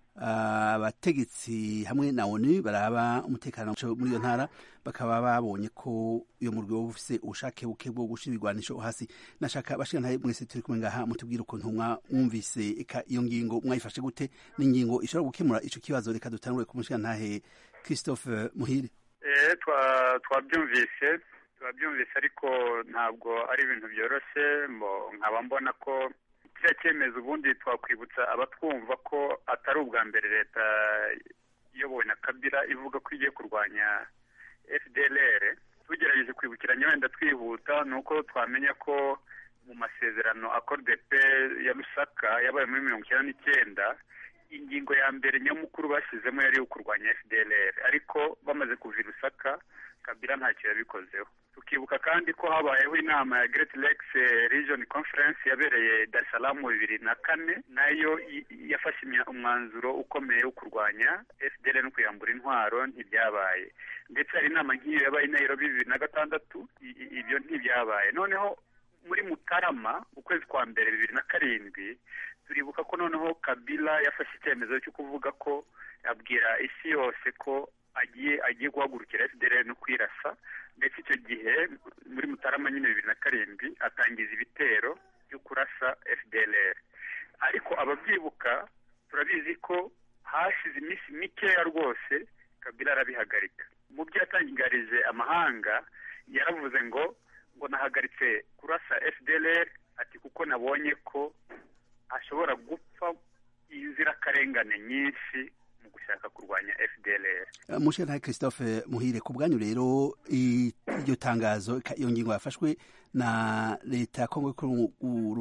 abategetsi hamwe na onu baraba umutekano muri iyo ntara bakaba babonye ko uyu murwi wowe ufise ubushake buke bwo gushira ibigwanisho hasi nashaka bashikana mwese turi kumwe ngaha mutubwire ukuntu mwumvise eka iyo ngingo mwayifashe gute n'ingingo ishobora gukemura ico kibazo reka dutangure ku mushikantahe Christophe Muhire eh twabyumvise twabyumvise ariko ntabwo ari ibintu byoroshye nkaba mbona ko kiriya cyemezo ubundi twakwibutsa abatwumva ko atari ubwa mbere leta iyobowe na kabira ivuga ko igiye kurwanya fdlr tugerageje kwibukiranya wenda twihuta ni uko twamenya ko mu masezerano akorde pe ya lusaka yabaye muri mirongo icyenda n'icyenda ingingo ya mbere nyamukuru bashyizemo yari iyo kurwanya fdlr ariko bamaze kuva i lusaka kabila ntacyo yabikozeho tukibuka kandi ko habayeho inama ya Great Lakes Region Conference yabereye Dar es Salaam bibiri na kane nayo yafashe umwanzuro ukomeye wo kurwanya FDL no kuyambura intwaro ntibyabaye ndetse hari inama nk'iyo yabaye i Nairobi bibiri na gatandatu ibyo ntibyabaye noneho muri Mutarama ukwezi kwa mbere bibiri na karindwi turibuka ko noneho Kabila yafashe icyemezo cyo kuvuga ko abwira isi yose ko agiye agiye guhagurukira FDL no kwirasa ndetse icyo gihe muri Mutarama nyine bibiri na karindwi atangiza ibitero byo kurasa FDLR ariko ababyibuka turabizi ko hashize iminsi mikeya rwose Kabila arabihagarika mu byo yatangarije amahanga yaravuze ngo ngo nahagaritse kurasa FDLR ati kuko nabonye ko ashobora gupfa inzirakarengane nyinshi mu gushaka kurwanya FDLR. Mushana Christophe Muhire ku bwanyu rero iryo tangazo iyo ngingo yafashwe na leta ya Kongo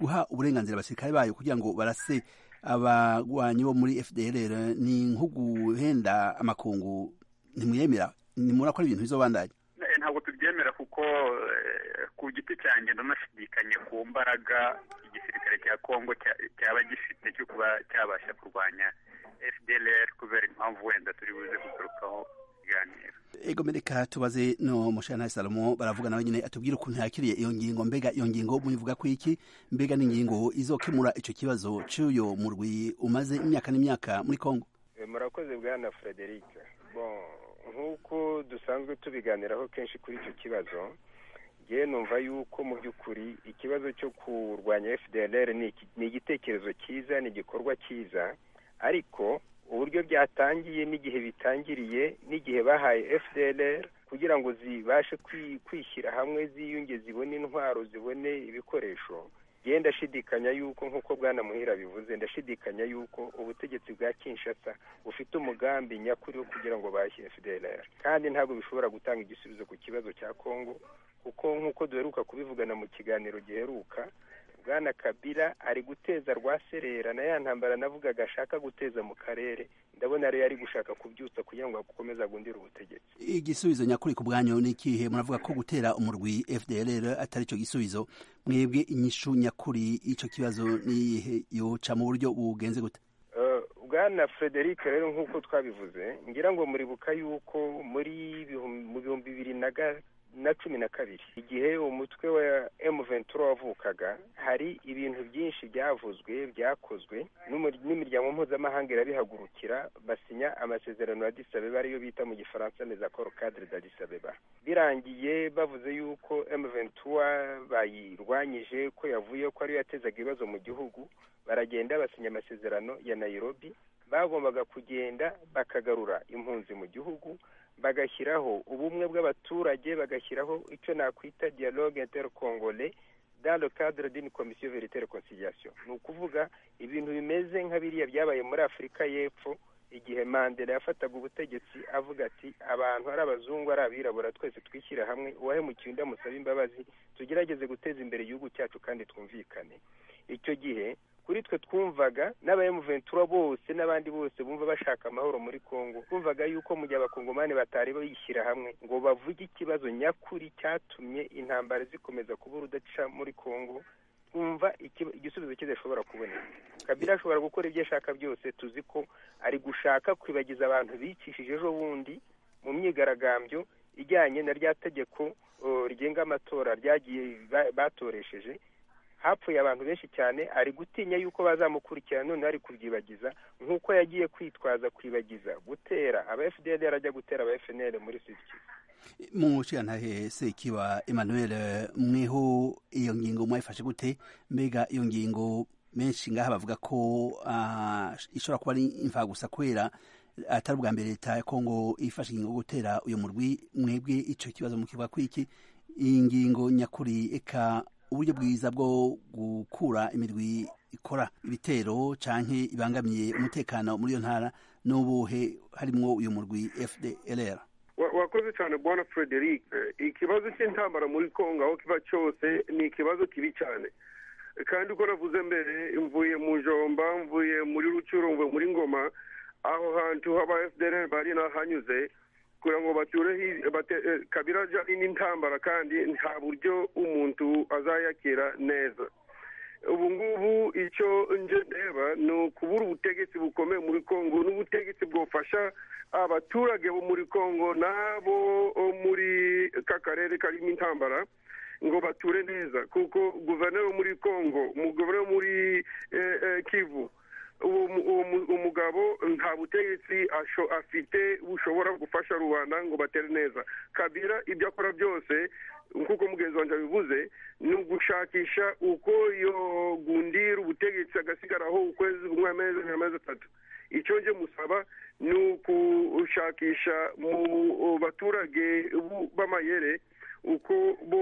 guha uburenganzira abasirikare bayo kugira ngo barase abagwanyi bo muri fdrr ni nko guhenda amakungu ntimuyemera nimurakora ibintu bizobandanya Eh, ntabwo tubyemera kuko eh, ku giti cyanjye ndanashidikanya ku mbaraga igisirikare cya kongo cya- cyaba gifite cyo kuba cyabasha kurwanya fdlr kubera impamvu wenda turi buze kugarukaho ikiganiro ego mereka tubaze no mushana salomo baravuga nawe nyine atubwire ukuntu yakiriye iyo ngingo mbega iyo ngingo muyivuga ko iki mbega n'ingingo izokemura ico kibazo c'uyo murwi umaze imyaka n'imyaka muri kongo Eh, murakoze bwana frederic bon nk'uko dusanzwe tubiganiraho kenshi kuri icyo kibazo ngewe numva yuko mu by'ukuri ikibazo cyo kurwanya fdlr ni iki- ni igitekerezo cyiza ni igikorwa cyiza ariko uburyo byatangiye n'igihe bitangiriye n'igihe bahaye fdlr kugira ngo zibashe kwi- kwishyira hamwe ziyunge zibone intwaro zibone ibikoresho ngewe ndashidikanya yuko nk'uko bwana muhira bivuze ndashidikanya yuko ubutegetsi bwa kinshasa bufite umugambi nyakuri wo kugira ngo bahashye fdlr kandi ntabwo bishobora gutanga igisubizo ku kibazo cya kongo kuko nk'uko duheruka kubivugana mu kiganiro giheruka bwana kabila ari guteza rwaserera na ya ntambara navugaga ashaka guteza mu karere ndabona rero ari gushaka kubyutsa kugira ngo akomeze agundire ubutegetsi igisubizo nyakuri ku bwanyu ni ikihe muravuga ko gutera umurwi fdrr atari cyo gisubizo mwebwe inyishu nyakuri ico kibazo niyihe yoca mu buryo bugenze gute Eh, bwana frederic rero nk'uko twabivuze ngira ngo muribuka yuko muri bihum- mu bihumbi bibiri na ga- na cumi na kabiri igihe umutwe wa M23 wavukaga hari ibintu byinshi byavuzwe byakozwe n'umur- n'imiryango mpuzamahanga irabihagurukira basinya amasezerano ya Addis Abeba ariyo bita mu gifaransa les accords cadre d'Addis Abeba birangiye bavuze yuko M23 bayirwanyije ko yavuye ko ariyo yatezaga ibibazo mu gihugu baragenda basinya amasezerano ya Nairobi bagombaga kugenda bakagarura impunzi mu gihugu bagashyiraho ubumwe bw'abaturage bagashyiraho icyo nakwita dialogue intercongolais dans le cadre d'une commission vérité réconciliation ni ukuvuga ibintu bimeze nka biriya byabaye muri afurika y'epfo igihe mandela yafataga ubutegetsi avuga ati abantu ari abazungu ari abirabura twese twishyira hamwe uwahemukiye undi amusaba imbabazi tugerageze guteza imbere igihugu cyacu kandi twumvikane icyo gihe kuri twe twumvaga n'abayemuventura bose n'abandi bose bumva bashaka amahoro muri kongo twumvaga yuko mu gihe abakongomani batari bayishyira hamwe ngo bavuge ikibazo nyakuri cyatumye intambara zikomeza kuba urudaca muri kongo twumva ikiba- igisubizo kidashobora kuboneka kabila ashobora gukora ibyo ashaka byose tuzi ko ari gushaka kwibagiza abantu bicishije ejo bundi mu myigaragambyo ijyanye na rya tegeko uh, rigenga amatora ryagiye ba- batoresheje hapfuye abantu benshi cyane ari gutinya yuko bazamukurikirana none ari kubyibagiza nk'uko yagiye kwitwaza kwibagiza gutera aba fdr ajya gutera aba fnl muri sud kivu mu nshingantahe sekiba emmanuel mweho iyo ngingo mwayifashe gute mbega iyo ngingo menshi ngaha bavuga ko ah, ishobora kuba ari imfagusa kubera atari ubwa mbere leta ya kongo ifashe ingingo yo gutera uyu murwi mwebwe ico kibazo mukivuga ko iki iyi ngingo nyakuri eka uburyo bwiza bwo gukura imirwi ikora ibitero canke ibangamiye umutekano muri iyo ntara n'ubuhe harimwo uyu murwi fdlr Wa- wakoze cyane bwana frederic Eh, ikibazo cy'intambara muri kongo aho kiba cyose ni ikibazo kibi cyane Eh, kandi uko navuze mbere mvuye mu jomba mvuye muri rucuro mvuye muri ngoma aho hantu haba fdr bari nahanyuze kugira ngo bature hi- bate- eh, kabira ajya n'intambara kandi nta buryo umuntu azayakira neza ubu ngubu icyo nje ndeba ni ukubura ubutegetsi bukomeye muri kongo n'ubutegetsi bwofasha abaturage bo muri kongo n'abo muri ka karere karimo intambara ngo bature neza kuko guverineri wo muri kongo umuguverineri wo muri eh, eh, kivu uwo mu- uwo mu- umugabo nta butegetsi asho- afite bushobora gufasha rubanda ngo batere neza kabira ibyo akora byose nk'uko mugenzi wanjye abivuze ni ugushakisha uko yogundira ubutegetsi agasigaraho ukwezi kumwe amezi amezi atatu icyo nje musaba ni ukushakisha mu baturage bu- b'amayere uko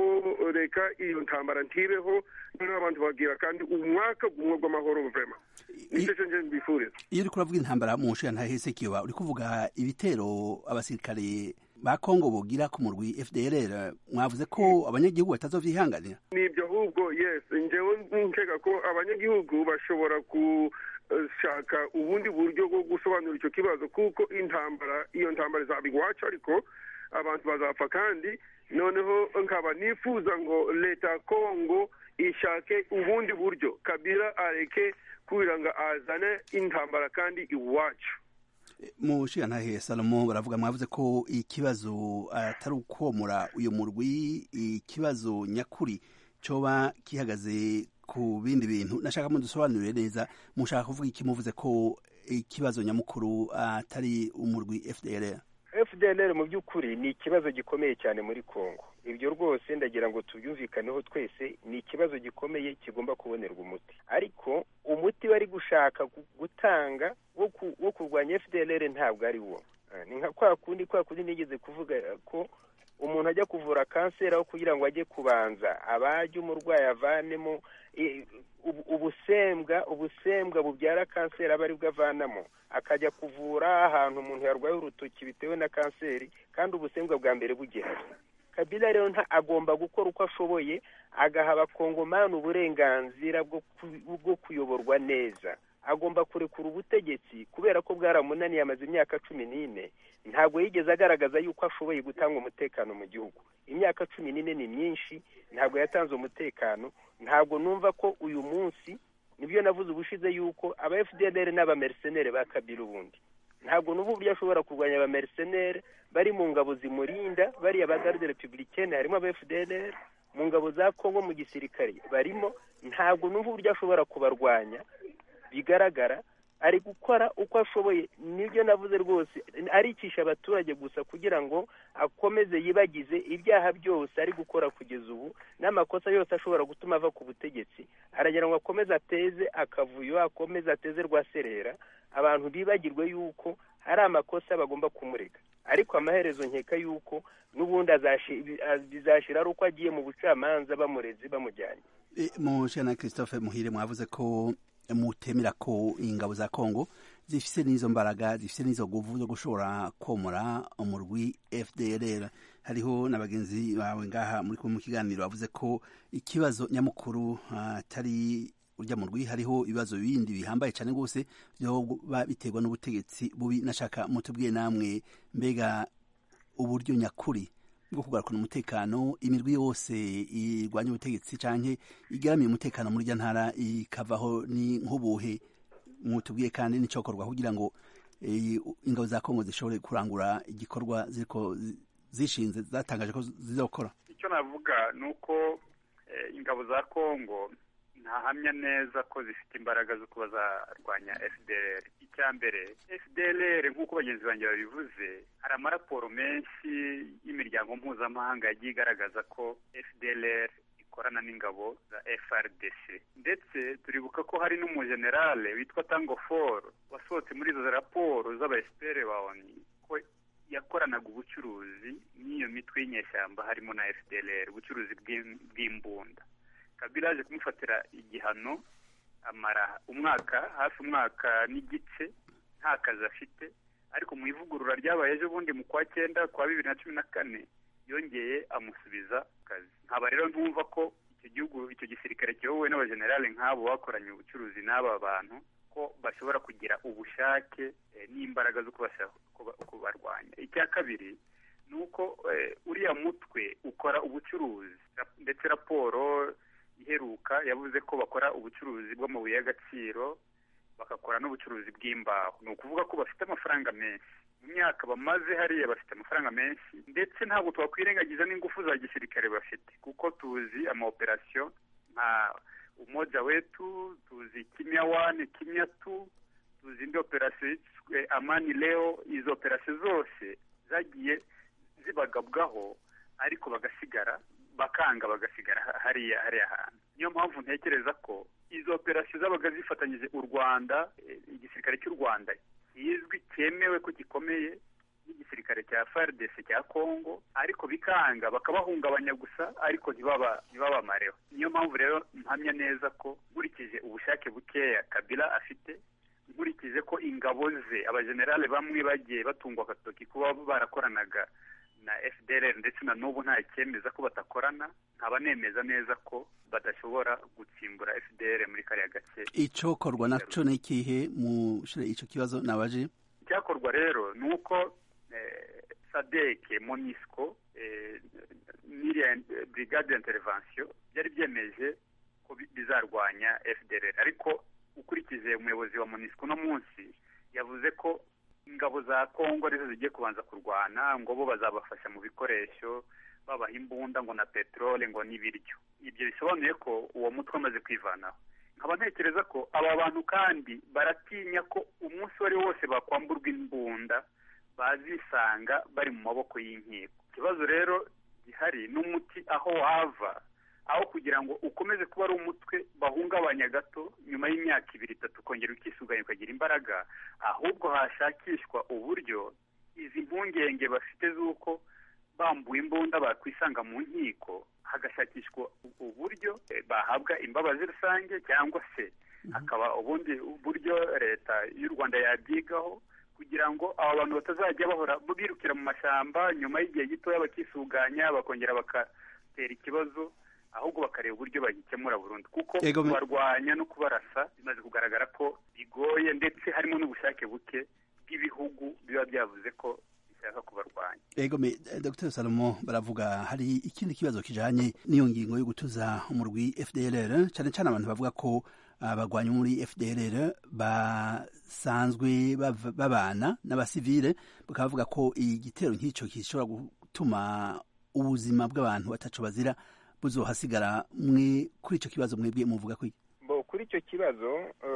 bo reka iyo ntambara ntibeho noneho abantu bagira kandi umwaka gumwe gw'amahoro vrema nicyo cyo nje mbifuriza iyo uriko uravuga intambara mu nshingantahe sekiba uri kuvuga ibitero abasirikare ba kongo bogira ku murwi fdrr mwavuze ko abanyagihugu batazovyihanganira nibyo ahubwo yes njyewe nkeka ko abanyagihugu bashobora gushaka ubundi buryo bwo gusobanura icyo kibazo kuko intambara iyo ntambara izaba iwacu ariko abantu bazapfa kandi noneho nkaba nifuza ngo leta ya kongo ishake ubundi buryo kabila areke kugira ngo azane intambara kandi iwacu mu nshingantahe salomo baravuga mwavuze ko ikibazo atari ukomora uyu murwi ikibazo nyakuri coba gihagaze ku bindi bintu nashaka mudusobanurire neza mushaka kuvuga iki muvuze ko ikibazo nyamukuru atari umurwi fdr fdlr mu by'ukuri ni ikibazo gikomeye cyane muri congo ibyo rwose ndagira ngo tubyumvikaneho twese ni ikibazo gikomeye kigomba kubonerwa umuti ariko umuti bari gushaka gutanga wo kurwanya fdlr ntabwo ari wo ni nka kwa kundi kwa kundi nigeze kuvuga ko umuntu ajya kuvura kanseri aho kugira ngo ajye kubanza abajye umurwayi avanemo ubusembwa ubusembwa bubyara kanseri aba aribwo avanamo akajya kuvura ahantu umuntu yarwaye urutoki bitewe na kanseri kandi ubusembwa bwa mbere bugihari kabila rero agomba gukora uko ashoboye agaha abakongomani uburenganzira bwo kuyoborwa neza agomba kurekura ubutegetsi kubera ko bwaramunaniye amaze imyaka cumi n'ine ntabwo yigeze agaragaza yuko ashoboye gutanga umutekano mu gihugu imyaka cumi n'ine ni myinshi ntabwo yatanze umutekano ntabwo numva ko uyu munsi nibyo navuze ubushize yuko aba fdr n'abamercenere ba kabila ubundi ntabwo n'ubu uburyo ashobora kurwanya abamercenere bari mu ngabo zimurinda bariya ba garde republicaine harimo aba fdr mu ngabo za kongo mu gisirikare barimo ntabwo n'ubu uburyo ashobora kubarwanya bigaragara ari gukora uko ashoboye nibyo navuze rwose aricisha abaturage gusa kugira ngo akomeze yibagize ibyaha byose ari gukora kugeza ubu n'amakosa yose ashobora gutuma ava ku butegetsi aragira ngo akomeze ateze akavuyo akomeze ateze rwaserera abantu bibagirwe yuko hari amakosa bagomba kumurega ariko amaherezo nkeka yuko n'ubundi bizashira ari uko agiye mu bucamanza bamureze bamujyanye mu na christophe muhire mwavuze ko mutemera ko ingabo za kongo zifise n'izo mbaraga zifise n'izo nguvu zo gushobora komora umurwi fdrr hariho na bagenzi bawe ngaha muri mu kiganiro bavuze ko ikibazo nyamukuru atari urya murwi hariho ibibazo bindi bihambaye cyane rwose byoba biterwa n'ubutegetsi bubi nashaka mutubwiye namwe mbega uburyo nyakuri bwo kugarukana umutekano imirwi yose irwanya ubutegetsi canke igaramiye umutekano muri rya ntara ikavaho ni nk'ubuhe mutubwiye kandi n'icokorwa kugira ngo ingabo za kongo zishobore kurangura igikorwa ziriko zishinze zatangaje ko zizokora icyo navuga ni uko ingabo za kongo ntahamya neza ko zifite imbaraga zo kuba zarwanya fdr icya mbere fdr nk'uko bagenzi banjye babivuze hari amaraporo menshi y'imiryango mpuzamahanga yagiye igaragaza ko fdr ikorana n'ingabo za frdc ndetse turibuka ko hari n'umujenerale witwa tango for wasohotse muri izo raporo z'abaesipere ba oni ko yakoranaga ubucuruzi n'iyo mitwe y'inyeshyamba harimo na fdr ubucuruzi bw'imbunda kabila yaje kumufatira igihano amara umwaka hafi umwaka n'igice nta kazi afite ariko mu ivugurura ryabaye ejo bundi mu kwa cyenda kwa bibiri na cumi na kane yongeye amusubiza kazi nkaba rero ntumva ko icyo gihugu icyo gisirikare kiyobowe n'abajenerali nk'abo bakoranye ubucuruzi n'aba bantu ko bashobora kugira ubushake n'imbaraga zo kubarwanya icya kabiri ni uko uriya mutwe ukora ubucuruzi ndetse raporo iheruka yavuze ko bakora ubucuruzi bw'amabuye y'agaciro bagakora n'ubucuruzi bw'imbaho ni ukuvuga ko bafite amafaranga menshi mu myaka bamaze hariya bafite amafaranga menshi ndetse ntabwo twakwirengagiza n'ingufu za gisirikare bafite kuko tuzi amaoperasiyo nka umoja wetu tuzi kimya wani kimya tu tuzi indi operasiyo yiswe amani leo izo operasiyo zose zagiye zibagabwaho ariko bagasigara bakanga bagasigara hariya hariya hantu niyo mpamvu ntekereza ko izo operasiyo zabaga zifatanyije u rwanda igisirikare cy'u rwanda kizwi cyemewe ko gikomeye n'igisirikare cya fardc cya congo ariko bikanga bakabahungabanya gusa ariko ntibabamareho niyo mpamvu rero mpamya neza ko nkurikije ubushake bukeya kabila afite nkurikije ko ingabo ze abajenerali bamwe bagiye batungwa agatoki kuba barakoranaga na fdr ndetse na n'ubu nta cyemeza ko batakorana nkaba nemeza neza ko badashobora gutsimbura fdr muri kariya gace icokorwa naco ni ikihe mushire ico kibazo nabaje icyakorwa rero ni uko sadeke monisco n'iriya brigade intervention byari byemeje ko bizarwanya fdr ariko ukurikije umuyobozi wa monisco uno munsi yavuze ko ingabo za kongo arizo zigiye kubanza kurwana ngo bo bazabafasha mu bikoresho babaha imbunda ngo na peteroli ngo n'ibiryo ibyo bisobanuye ko uwo mutwe amaze kwivanaho nkaba ntekereza ko aba bantu kandi baratinya ko umunsi uwo ari wo wose bakwamburwa imbunda bazisanga bari mu maboko y'inkiko ikibazo rero gihari n'umuti aho wava aho kugira ngo ukomeze kuba ari umutwe bahungabanya gato nyuma y'imyaka ibiri itatu ukongera ukisuganya ukagira imbaraga ahubwo hashakishwa uburyo izi mpungenge bafite z'uko bambuye imbunda bakwisanga mu nkiko hagashakishwa uburyo bahabwa imbabazi rusange cyangwa se hakaba ubundi buryo leta y'u rwanda yabyigaho kugira ngo aba bantu batazajya bahora birukira mu mashyamba nyuma y'igihe gitoya bakisuganya bakongera bagatera ikibazo ahubwo bakareba uburyo bagikemura burundu kuko kubarwanya no kubarasa bimaze kugaragara ko bigoye ndetse harimo n'ubushake buke bw'ibihugu biba byavuze ko bishaka kubarwanya ego me dr salomo baravuga hari ikindi kibazo kijanye n'iyo ngingo yo gutuza umurwi fdlr cyane cyane abantu bavuga ko abagwanyi muri fdlr basanzwe babana n'abasivile bakaba bavuga ko igitero nk'icyo gishobora gutuma ubuzima bw'abantu batacu bazira buzohasigara mwe kuri icyo kibazo mwebwe muvuga ko bo kuri icyo kibazo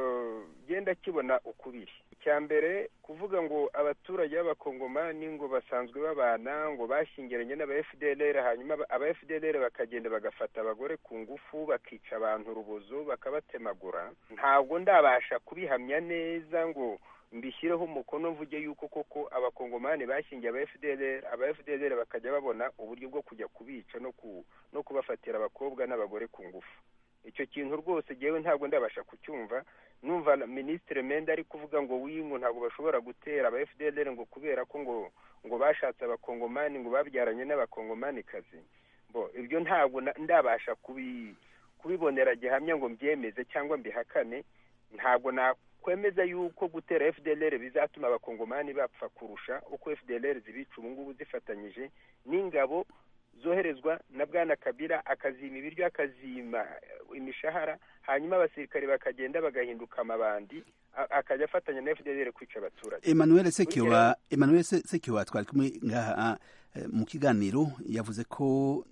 genda kibona ukubiri icya mbere kuvuga ngo abaturage b'abakongomani ngo basanzwe babana ngo bashyingiranye n'aba fdlr hanyuma aba fdlr bakagenda bagafata abagore ku ngufu bakica abantu urubozo bakabatemagura ntabwo ndabasha kubihamya neza ngo mbishyireho umukono mvuge yuko koko abakongomani bashyingiye aba fdlr aba fdlr bakajya babona uburyo bwo kujya kubica no ku no kubafatira abakobwa n'abagore ku ngufu icyo kintu rwose ngewe ntabwo ndabasha kucyumva numva minisitiri menda ari kuvuga ngo wingu ntabwo bashobora gutera aba fdlr ngo kubera ko ngo ngo bashatse abakongomani ngo babyaranye n'abakongomanikazi bo ibyo ntabwo ndabasha kubibonera gihamya ngo mbyemeze cyangwa mbihakane ntabwo na kwemeza yuko gutera fdlr bizatuma abakongomani bapfa kurusha uko fdlr zibica ubu ngubu zifatanyije n'ingabo zoherezwa na bwana kabira akazima ibiryo akazima imishahara hanyuma abasirikare bakagenda bagahinduka amabandi akajya afatanya na fdlr kwica abaturage emmanuel sekiwa emmanuel sekiwa twari kumwe ngaha mu kiganiro yavuze ko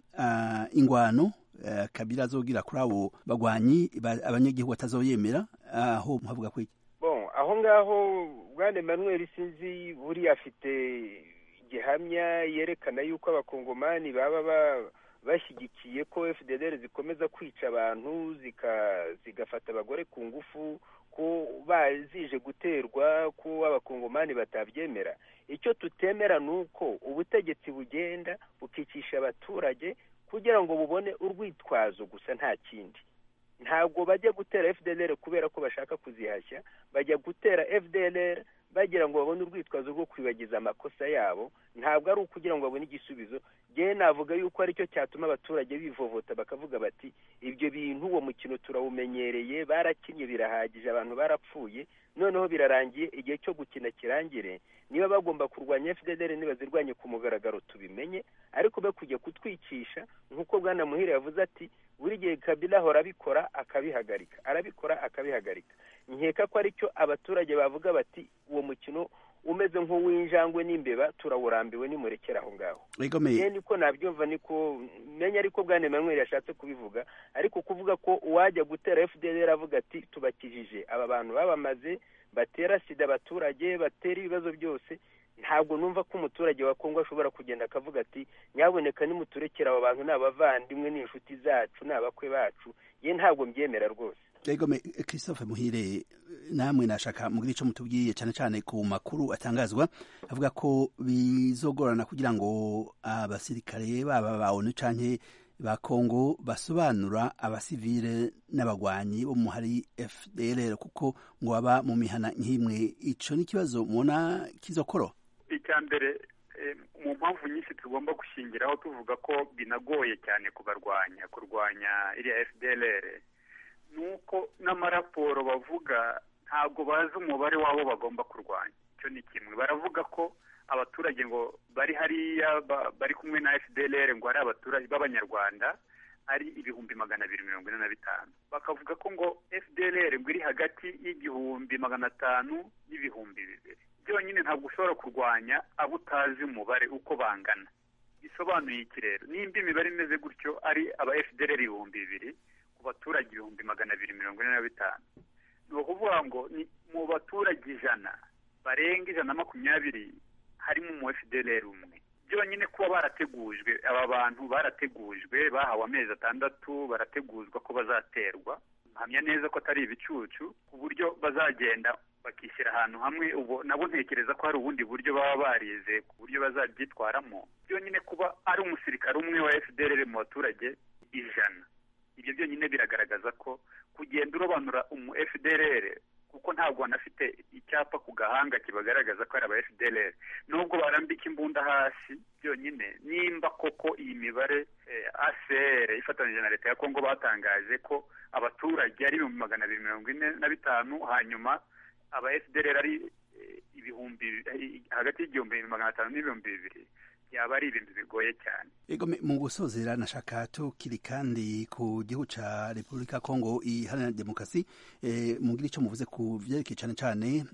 ingwano kabira azogira kuri abo bagwanyi abanyagihugu batazoyemera aho muhavuga ko iki bon aho ngaho bwana emmanuel sinzi buriya afite gihamya yerekana yuko abakongomani baba bashyigikiye ko fdlr zikomeza kwica abantu zigafata abagore ku ngufu ko bazije guterwa ko abakongomani batabyemera icyo tutemera ni uko ubutegetsi bugenda bukicisha abaturage kugira ngo bubone urwitwazo gusa nta kindi ntabwo bajya gutera fdlr kubera ko bashaka kuzihashya bajya gutera fdlr bagira ngo babone urwitwazo rwo kwibagiza amakosa yabo ntabwo ari ukugira ngo babone igisubizo ngewe navuga yuko aricyo cyatuma abaturage bivovota bakavuga bati ibyo bintu uwo mukino turawumenyereye barakinnye birahagije abantu barapfuye noneho birarangiye igihe cyo gukina kirangire niba bagomba kurwanya fdlr ntibazirwanye ku mugaragaro tubimenye ariko be kujya kutwicisha nk'uko bwana muhire yavuze ati buri gihe kabila ahora abikora akabihagarika arabikora akabihagarika nkeka ko aricyo abaturage bavuga bati uwo mukino umeze nk'uw'injangwe n'imbeba turawurambiwe nimurekere aho ngaho ye niko nabyumva niko menya ariko bwana emmanuel yashatse kubivuga ariko kuvuga ko uwajya gutera fdr avuga ati tubakijije aba bantu babamaze batera sida abaturage batera ibibazo byose ntabwo numva ko umuturage wa kongo ashobora kugenda akavuga ati nyaboneka nimuturekere abo bantu ni abavandimwe ni inshuti zacu ni abakwe bacu ye ntabwo mbyemera rwose egome christophe muhire namwe nashaka mugira icyo mutubwiye cyane cyane ku makuru atangazwa avuga ko bizogorana kugira ngo abasirikare baba ba onu canke ba kongo basobanura abasivile n'abagwanyi bo muhari fdlr kuko ngo baba mu mihana nk'imwe ico ni ikibazo mubona kizokoro icya mbere eh, mu mpamvu nyinshi tugomba gushingiraho tuvuga ko binagoye cyane kubarwanya kurwanya iriya fdlr ni uko n'amaraporo bavuga ntabwo bazi umubare w'abo bagomba kurwanya icyo ni kimwe baravuga ko abaturage ngo bari hariya ba- bari kumwe na fdlr ngo ari abaturage b'abanyarwanda ari ibihumbi magana abiri mirongo ine na bitanu bakavuga ko ngo fdlr ngo iri hagati y'igihumbi magana atanu n'ibihumbi bibiri byonyine ntabwo ushobora kurwanya abo utazi umubare uko bangana bisobanuye iki rero nimba imibare imeze gutyo ari aba fdlr ibihumbi bibiri ku baturage ibihumbi magana abiri mirongo ine na bitanu ni ukuvuga ngo ni mu baturage ijana barenga ijana na makumyabiri harimo umu fdlr umwe byonyine kuba barategujwe aba bantu barategujwe bahawe amezi atandatu barateguzwa ko bazaterwa mpamya neza ko atari ibicucu ku buryo bazagenda bakishyira ahantu hamwe ubu nabo ntekereza ko hari ubundi buryo baba barize ku buryo bazabyitwaramo byonyine kuba ari umusirikare umwe wa fdr mu baturage ijana ibyo byonyine biragaragaza ko kugenda urobanura umu fdr kuko ntabwo banafite icyapa ku gahanga kibagaragaza ko ari aba fdr nubwo barambika imbunda hasi byonyine nimba koko iyi mibare eh, acr ifatanyije na leta ya kongo batangaje ko abaturage ari ibihumbi magana abiri mirongo ine na bitanu hanyuma aba fdr ari eh, ibihumbi eh, hagati y'igihumbi magana atanu n'ibihumbi bibiri byaba ari ibintu bigoye cyane Ego me- mu gusozera nashaka tukiri kandi ku gihugu ca Republika Kongo iharanira demokarasi eh, mugira ico muvuze ku vyerekeye cane cane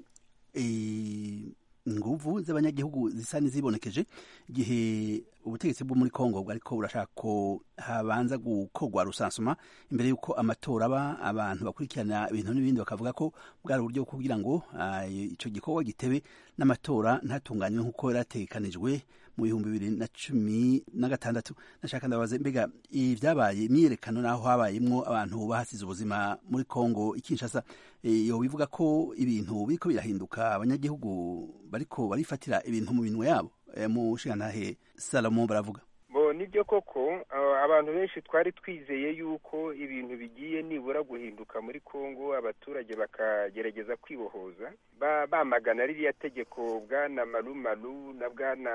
eh, inguvu z'abanyagihugu zisa n'izibonekeje igihe ubutegetsi bwo muri Kongo bwariko burashaka ko habanza gukorwa rusansuma imbere y'uko amatora aba abantu bakurikirana ibintu n'ibindi bakavuga ko bwari uburyo bwo kugira ngo ah, ico gikorwa gitebe n'amatora ntatunganywe nk'uko yarategekanijwe mu bihumbi bibiri na cumi na gatandatu nashaka ndabaza mbega ibyabaye imyiyerekano naho habayemwo abantu bahasize ubuzima muri Kongo ikinshasa yo bivuga ko ibintu biriko birahinduka abanyagihugu bariko barifatira ibintu mu minwe yabo Eh, mu nshingantahe Salomo baravuga bo nibyo koko aba- abantu benshi twari twizeye yuko ibintu bigiye nibura guhinduka muri kongo abaturage bakagerageza kwibohoza ba- bamagana ririya tegeko bwana marumaru na bwana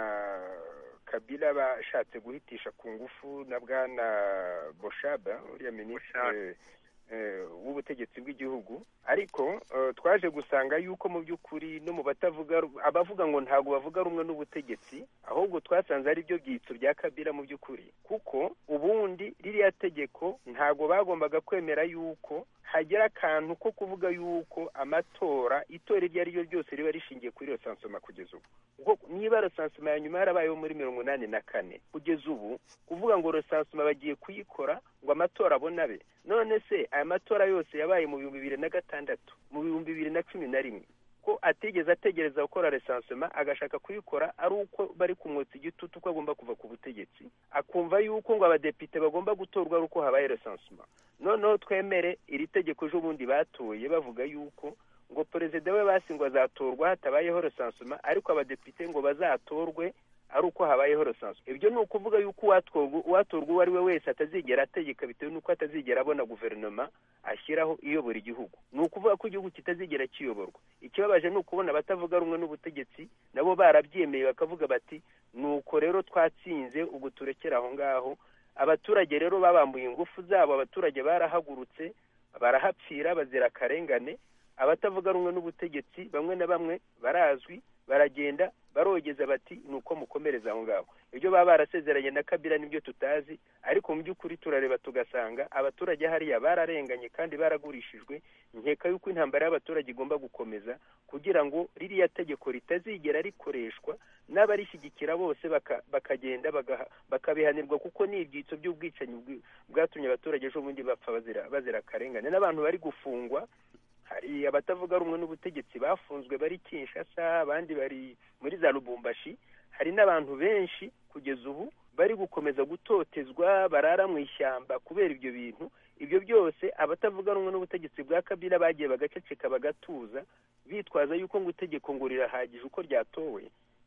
kabila bashatse guhitisha ku ngufu na bwana boshaba uriya minisitiri eh, w'ubutegetsi bw'igihugu ariko eh, twaje gusanga yuko mu by'ukuri no mu batavuga ru- abavuga ngo ntabwo bavuga rumwe n'ubutegetsi ahubwo twasanze ari byo byitso bya kabila mu by'ukuri kuko ubundi ririya tegeko ntabwo bagombaga kwemera yuko hagira akantu ko kuvuga yuko amatora itora iryo ari ryo ryose riba rishingiye kuri iyo sansoma kugeza ubu kuko niba resansoma ya nyuma yarabayeho muri mirongo inani na kane kugeza ubu kuvuga ngo resansoma bagiye kuyikora ngo amatora abone abe none se aya matora yose yabaye mu bihumbi bibiri na gatandatu mu bihumbi bibiri na cumi na rimwe ko atigeze ategereza gukora resansoma agashaka kuyikora ari uko bari kumwotsa igitutu ko agomba kuva ku butegetsi akumva yuko ngo abadepite bagomba gutorwa ari uko habaye resansoma noneho twemere iri tegeko ejo bundi batoye bavuga yuko ngo perezida we basi ngo azatorwa hatabayeho resansoma ariko abadepite ngo bazatorwe ari uko habayeho resansoma ibyo ni ukuvuga yuko uwatorwa uwatorwa uwo ari we wese atazigera ategeka bitewe n'uko atazigera abona guverinoma ashyiraho iyobora igihugu ni ukuvuga ko igihugu kitazigera kiyoborwa ikibabaje ni ukubona abatavuga rumwe n'ubutegetsi nabo barabyemeye bakavuga bati ni uko rero twatsinze ubwo turekera aho ngaho abaturage rero babambuye ingufu zabo abaturage barahagurutse barahapfira bazira akarengane abatavuga rumwe n'ubutegetsi bamwe na bamwe barazwi baragenda barogeza bati ni uko mukomereza aho ngaho ibyo baba barasezeranye na kabila nibyo tutazi ariko mu by'ukuri turareba tugasanga abaturage hariya bararenganye kandi baragurishijwe nkeka yuko intambara y'abaturage igomba gukomeza kugira ngo ririya tegeko ritazigera rikoreshwa n'abarishyigikira bose baka- bakagenda bagaha- bakabihanirwa kuko ni ibyitso by'ubwicanyi bwi- bwatumye abaturage ejo bundi bapfa bazira bazira akarengane n'abantu bari gufungwa hari abatavuga rumwe n'ubutegetsi bafunzwe bari kinshasa abandi bari muri za lubumbashi hari n'abantu benshi kugeza ubu bari gukomeza gutotezwa barara mu ishyamba kubera ibyo bintu ibyo byose abatavuga rumwe n'ubutegetsi bwa kabila bagiye bagaceceka bagatuza bitwaza yuko ngo itegeko ngo rirahagije uko ryatowe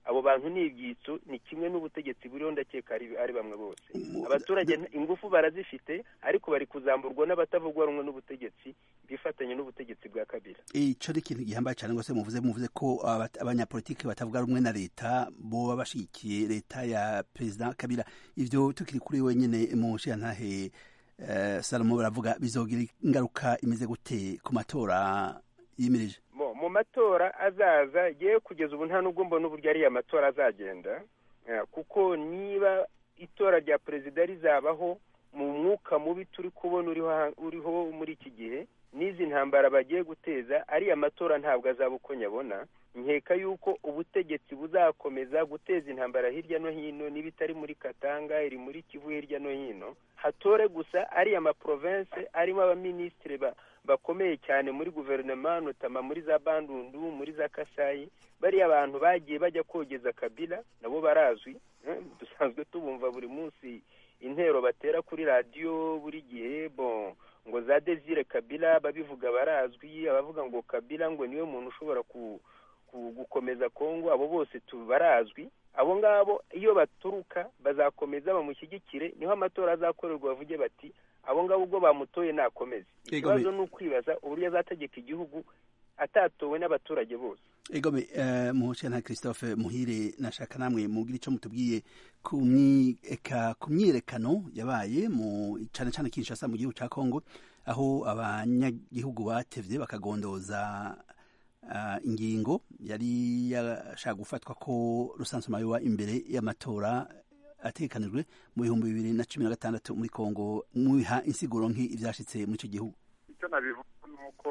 abo bantu ni ibyitso ni kimwe n'ubutegetsi buriho ndakeka ari ari bamwe bose abaturage nta- ingufu barazifite ariko bari kuzamburwa n'abatavugwa rumwe n'ubutegetsi bifatanya n'ubutegetsi bwa kabila ico ni ikintu gihambaye cyane rwose muvuze muvuze ko abat- abanyapolitiki batavuga rumwe na leta boba bashigikiye leta ya perezida kabila ivyo tukiri kuri wenyene mu nshiyantahe eh, salomo baravuga bizogira ingaruka imeze gute ku matora yimirije Bo, mu matora azaza yewe kugeza ubu nta nubwo mbona uburyo ariya matora azagenda eh, kuko niba itora rya perezida rizabaho mu mwuka mubi turi kubona uriho ha- uriho muri iki gihe n'izi ntambara bagiye guteza ariya matora ntabwo azaba uko nyabona nkeka yuko ubutegetsi buzakomeza guteza intambara hirya no hino n'ibitari muri katanga iri muri kivu hirya no hino hatore gusa ariya maprovense arimo abaminisitiri ba bakomeye cyane muri guverinoma notama muri za bandundu muri za kasayi bariya abantu bagiye bajya kogeza kabila nabo barazwi eh, dusanzwe tubumva buri munsi intero batera kuri radiyo buri gihe bon ngo za desire kabila babivuga barazwi abavuga ngo kabila ngo niwe muntu ushobora ku, ku gukomeza kongo abo bose tu barazwi abo ngabo iyo baturuka bazakomeza bamushyigikire niho amatora azakorerwa bavuge bati abo ngabo ubwo bamutoye nakomeze Yego, ikibazo me- ni ukwibaza uburyo azategeka igihugu atatowe n'abaturage bose egome uh, muhosha christophe muhire nashaka namwe mugira ico mutubwiye ku myi- eka ku myiyerekano yabaye mu cane cane kinshasa mu gihugu ca kongo aho abanyagihugu batevye bakagondoza uh, ingingo yari yashaka gufatwa ko rusansuma yoba imbere y'amatora ategekanijwe mu bihumbi bibiri na cumi na gatandatu muri kongo mubiha insiguro nk'i ivyashitse muri ico gihugu icyo nabivuga ni uko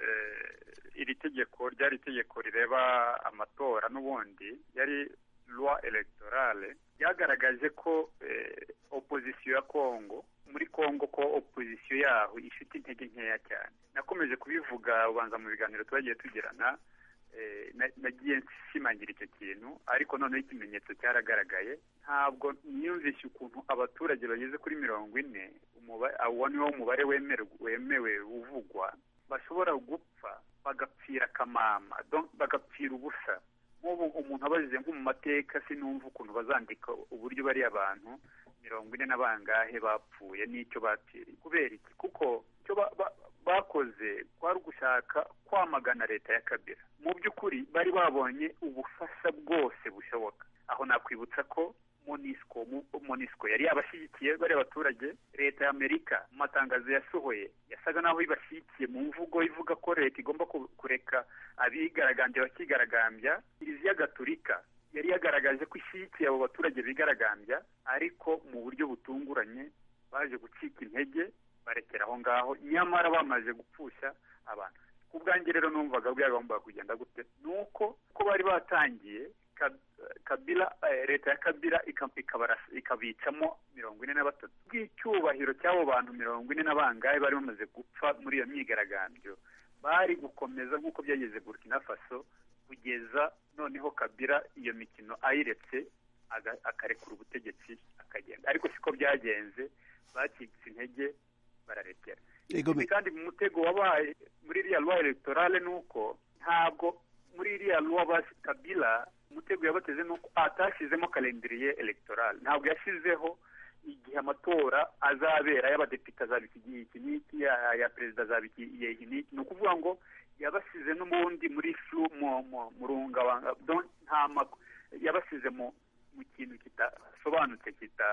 eh, iri tegeko ryari itegeko rireba amatora n'ubundi yari loi electorale ryagaragaje ko eh, opozisiyo ya kongo muri kongo ko opozisiyo yaho ifite intege nkeya cyane nakomeje kubivuga ubanza mu biganiro twagiye tugirana eh, na- nagiye nshimangira icyo kintu ariko noneho ikimenyetso cyaragaragaye ntabwo niyumvishe ukuntu abaturage bageze kuri mirongo ine umuba- uwo ni wo mubare wemerwa- wemewe uvugwa bashobora gupfa bagapfira akamama donc bagapfira ubusa nk'ubu umuntu abajije nko mu mateka sinumva ukuntu bazandika uburyo bariya abantu mirongo ine na bangahe bapfuye n'icyo bapfiriye kubera iki kuko icyo ba- ba- bakoze kwari ugushaka kwamagana leta ya kabira mu by'ukuri bari babonye ubufasha bwose bushoboka aho nakwibutsa ko monisco mu- monisco yari yabashyigikiye bariya baturage leta ya amerika mu matangazo yasohoye yasaga n'aho ibashyigikiye mu mvugo ivuga ko leta igomba ku- kureka abigaragambya bakigaragambya kiliziya gatolika yari yagaragaje ko ishyigikiye abo baturage bigaragambya ariko mu buryo butunguranye baje gucika intege barekera aho ngaho nyamara bamaze gupfusha abantu ku bwanjye rero numvaga byagombaga kugenda gute ni uko ko bari batangiye Ka- kabila eh, leta ya kabila ika- ikabara- ikabicamo mirongo ine na batatu bw'icyubahiro cy'abo bantu mirongo ine na bangahe bari bamaze gupfa muri iyo myigaragambyo bari gukomeza nk'uko byageze burkina faso kugeza noneho kabila iyo mikino ayiretse aga- akarekura ubutegetsi akagenda ariko siko byagenze bacitse intege bararekera Egome. Ikindi kandi mu mutego wabaye muri iriya loi electorale ni uko ntabwo muri iriya loi basi kabila umutego yabateze ni uko atashyizemo kalendiriye electorale ntabwo yashyizeho igihe amatora azabera y'abadepite azaba iki gihe iki n'iki ya ya perezida azaba iki igihe iki n'iki ni ukuvuga ngo yabasize n'ubundi muri flu mu mu mu rungabanga donc nta mak- yabasize mu mu kintu kidasobanutse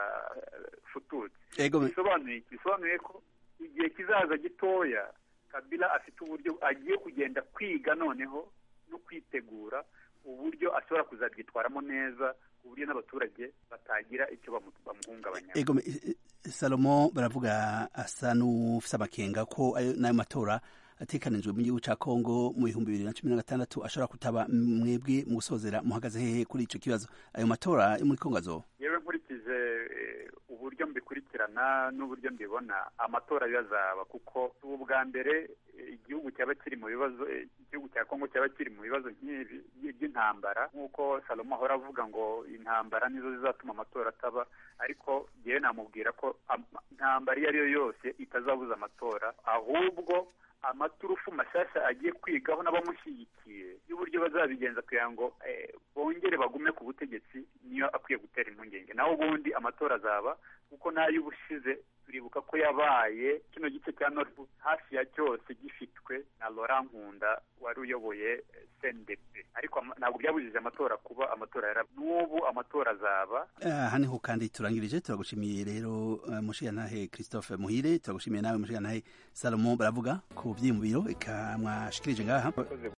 kitafututse Egome. bisobanuye iki bisobanuye ko igihe kizaza gitoya kabila afite uburyo agiye kugenda kwiga noneho no kwitegura uburyo ashobora kuzabyitwaramo neza ku buryo n'abaturage batagira icyo bamu- bamuhungabanya Ego me- eh, Salomo baravuga asa n'ufise amakenga ko ayo n'ayo matora atekanijwe mu gihugu ca Kongo mu bihumbi bibiri na cumi na gatandatu ashobora kutaba mwebwe mu gusozera muhagaze hehe kuri ico kibazo ayo matora yo muri Kongo azoba yewe nkurikije eh, uburyo mbikurikirana n'uburyo mbibona amatora yo azaba kuko ubu bwa mbere eh, igihugu cyaba kiri mu bibazo eh, igihugu cya kongo cyaba kiri mu bibazo nk'ibi by'intambara nk'uko salomo ahora avuga ngo intambara nizo zizatuma amatora ataba ariko yewe namubwira ko am- intambara iyo ari yo yose itazabuza amatora ahubwo amaturufu mashyashya agiye kwigaho n'abamushyigikiye y'uburyo bazabigenza kugira ngo eh, bongere bagume ku butegetsi niyo akwiye gutera impungenge naho ubundi amatora azaba kuko n'ay'ubushize turibuka ko yabaye kino gice cya Nord hafi ya cyose gifitwe na Laurent Nkunda wari uyoboye eh, CNDP ariko ama- ntabwo byabujije amatora kuba amatora yara n'ubu amatora azaba aha niho kandi turangirije turagushimiye rero eh, mushigantahe christophe muhire turagushimiye nawe mushigantahe salomo baravuga ku vyiyumviro eka mwashikirije ngaha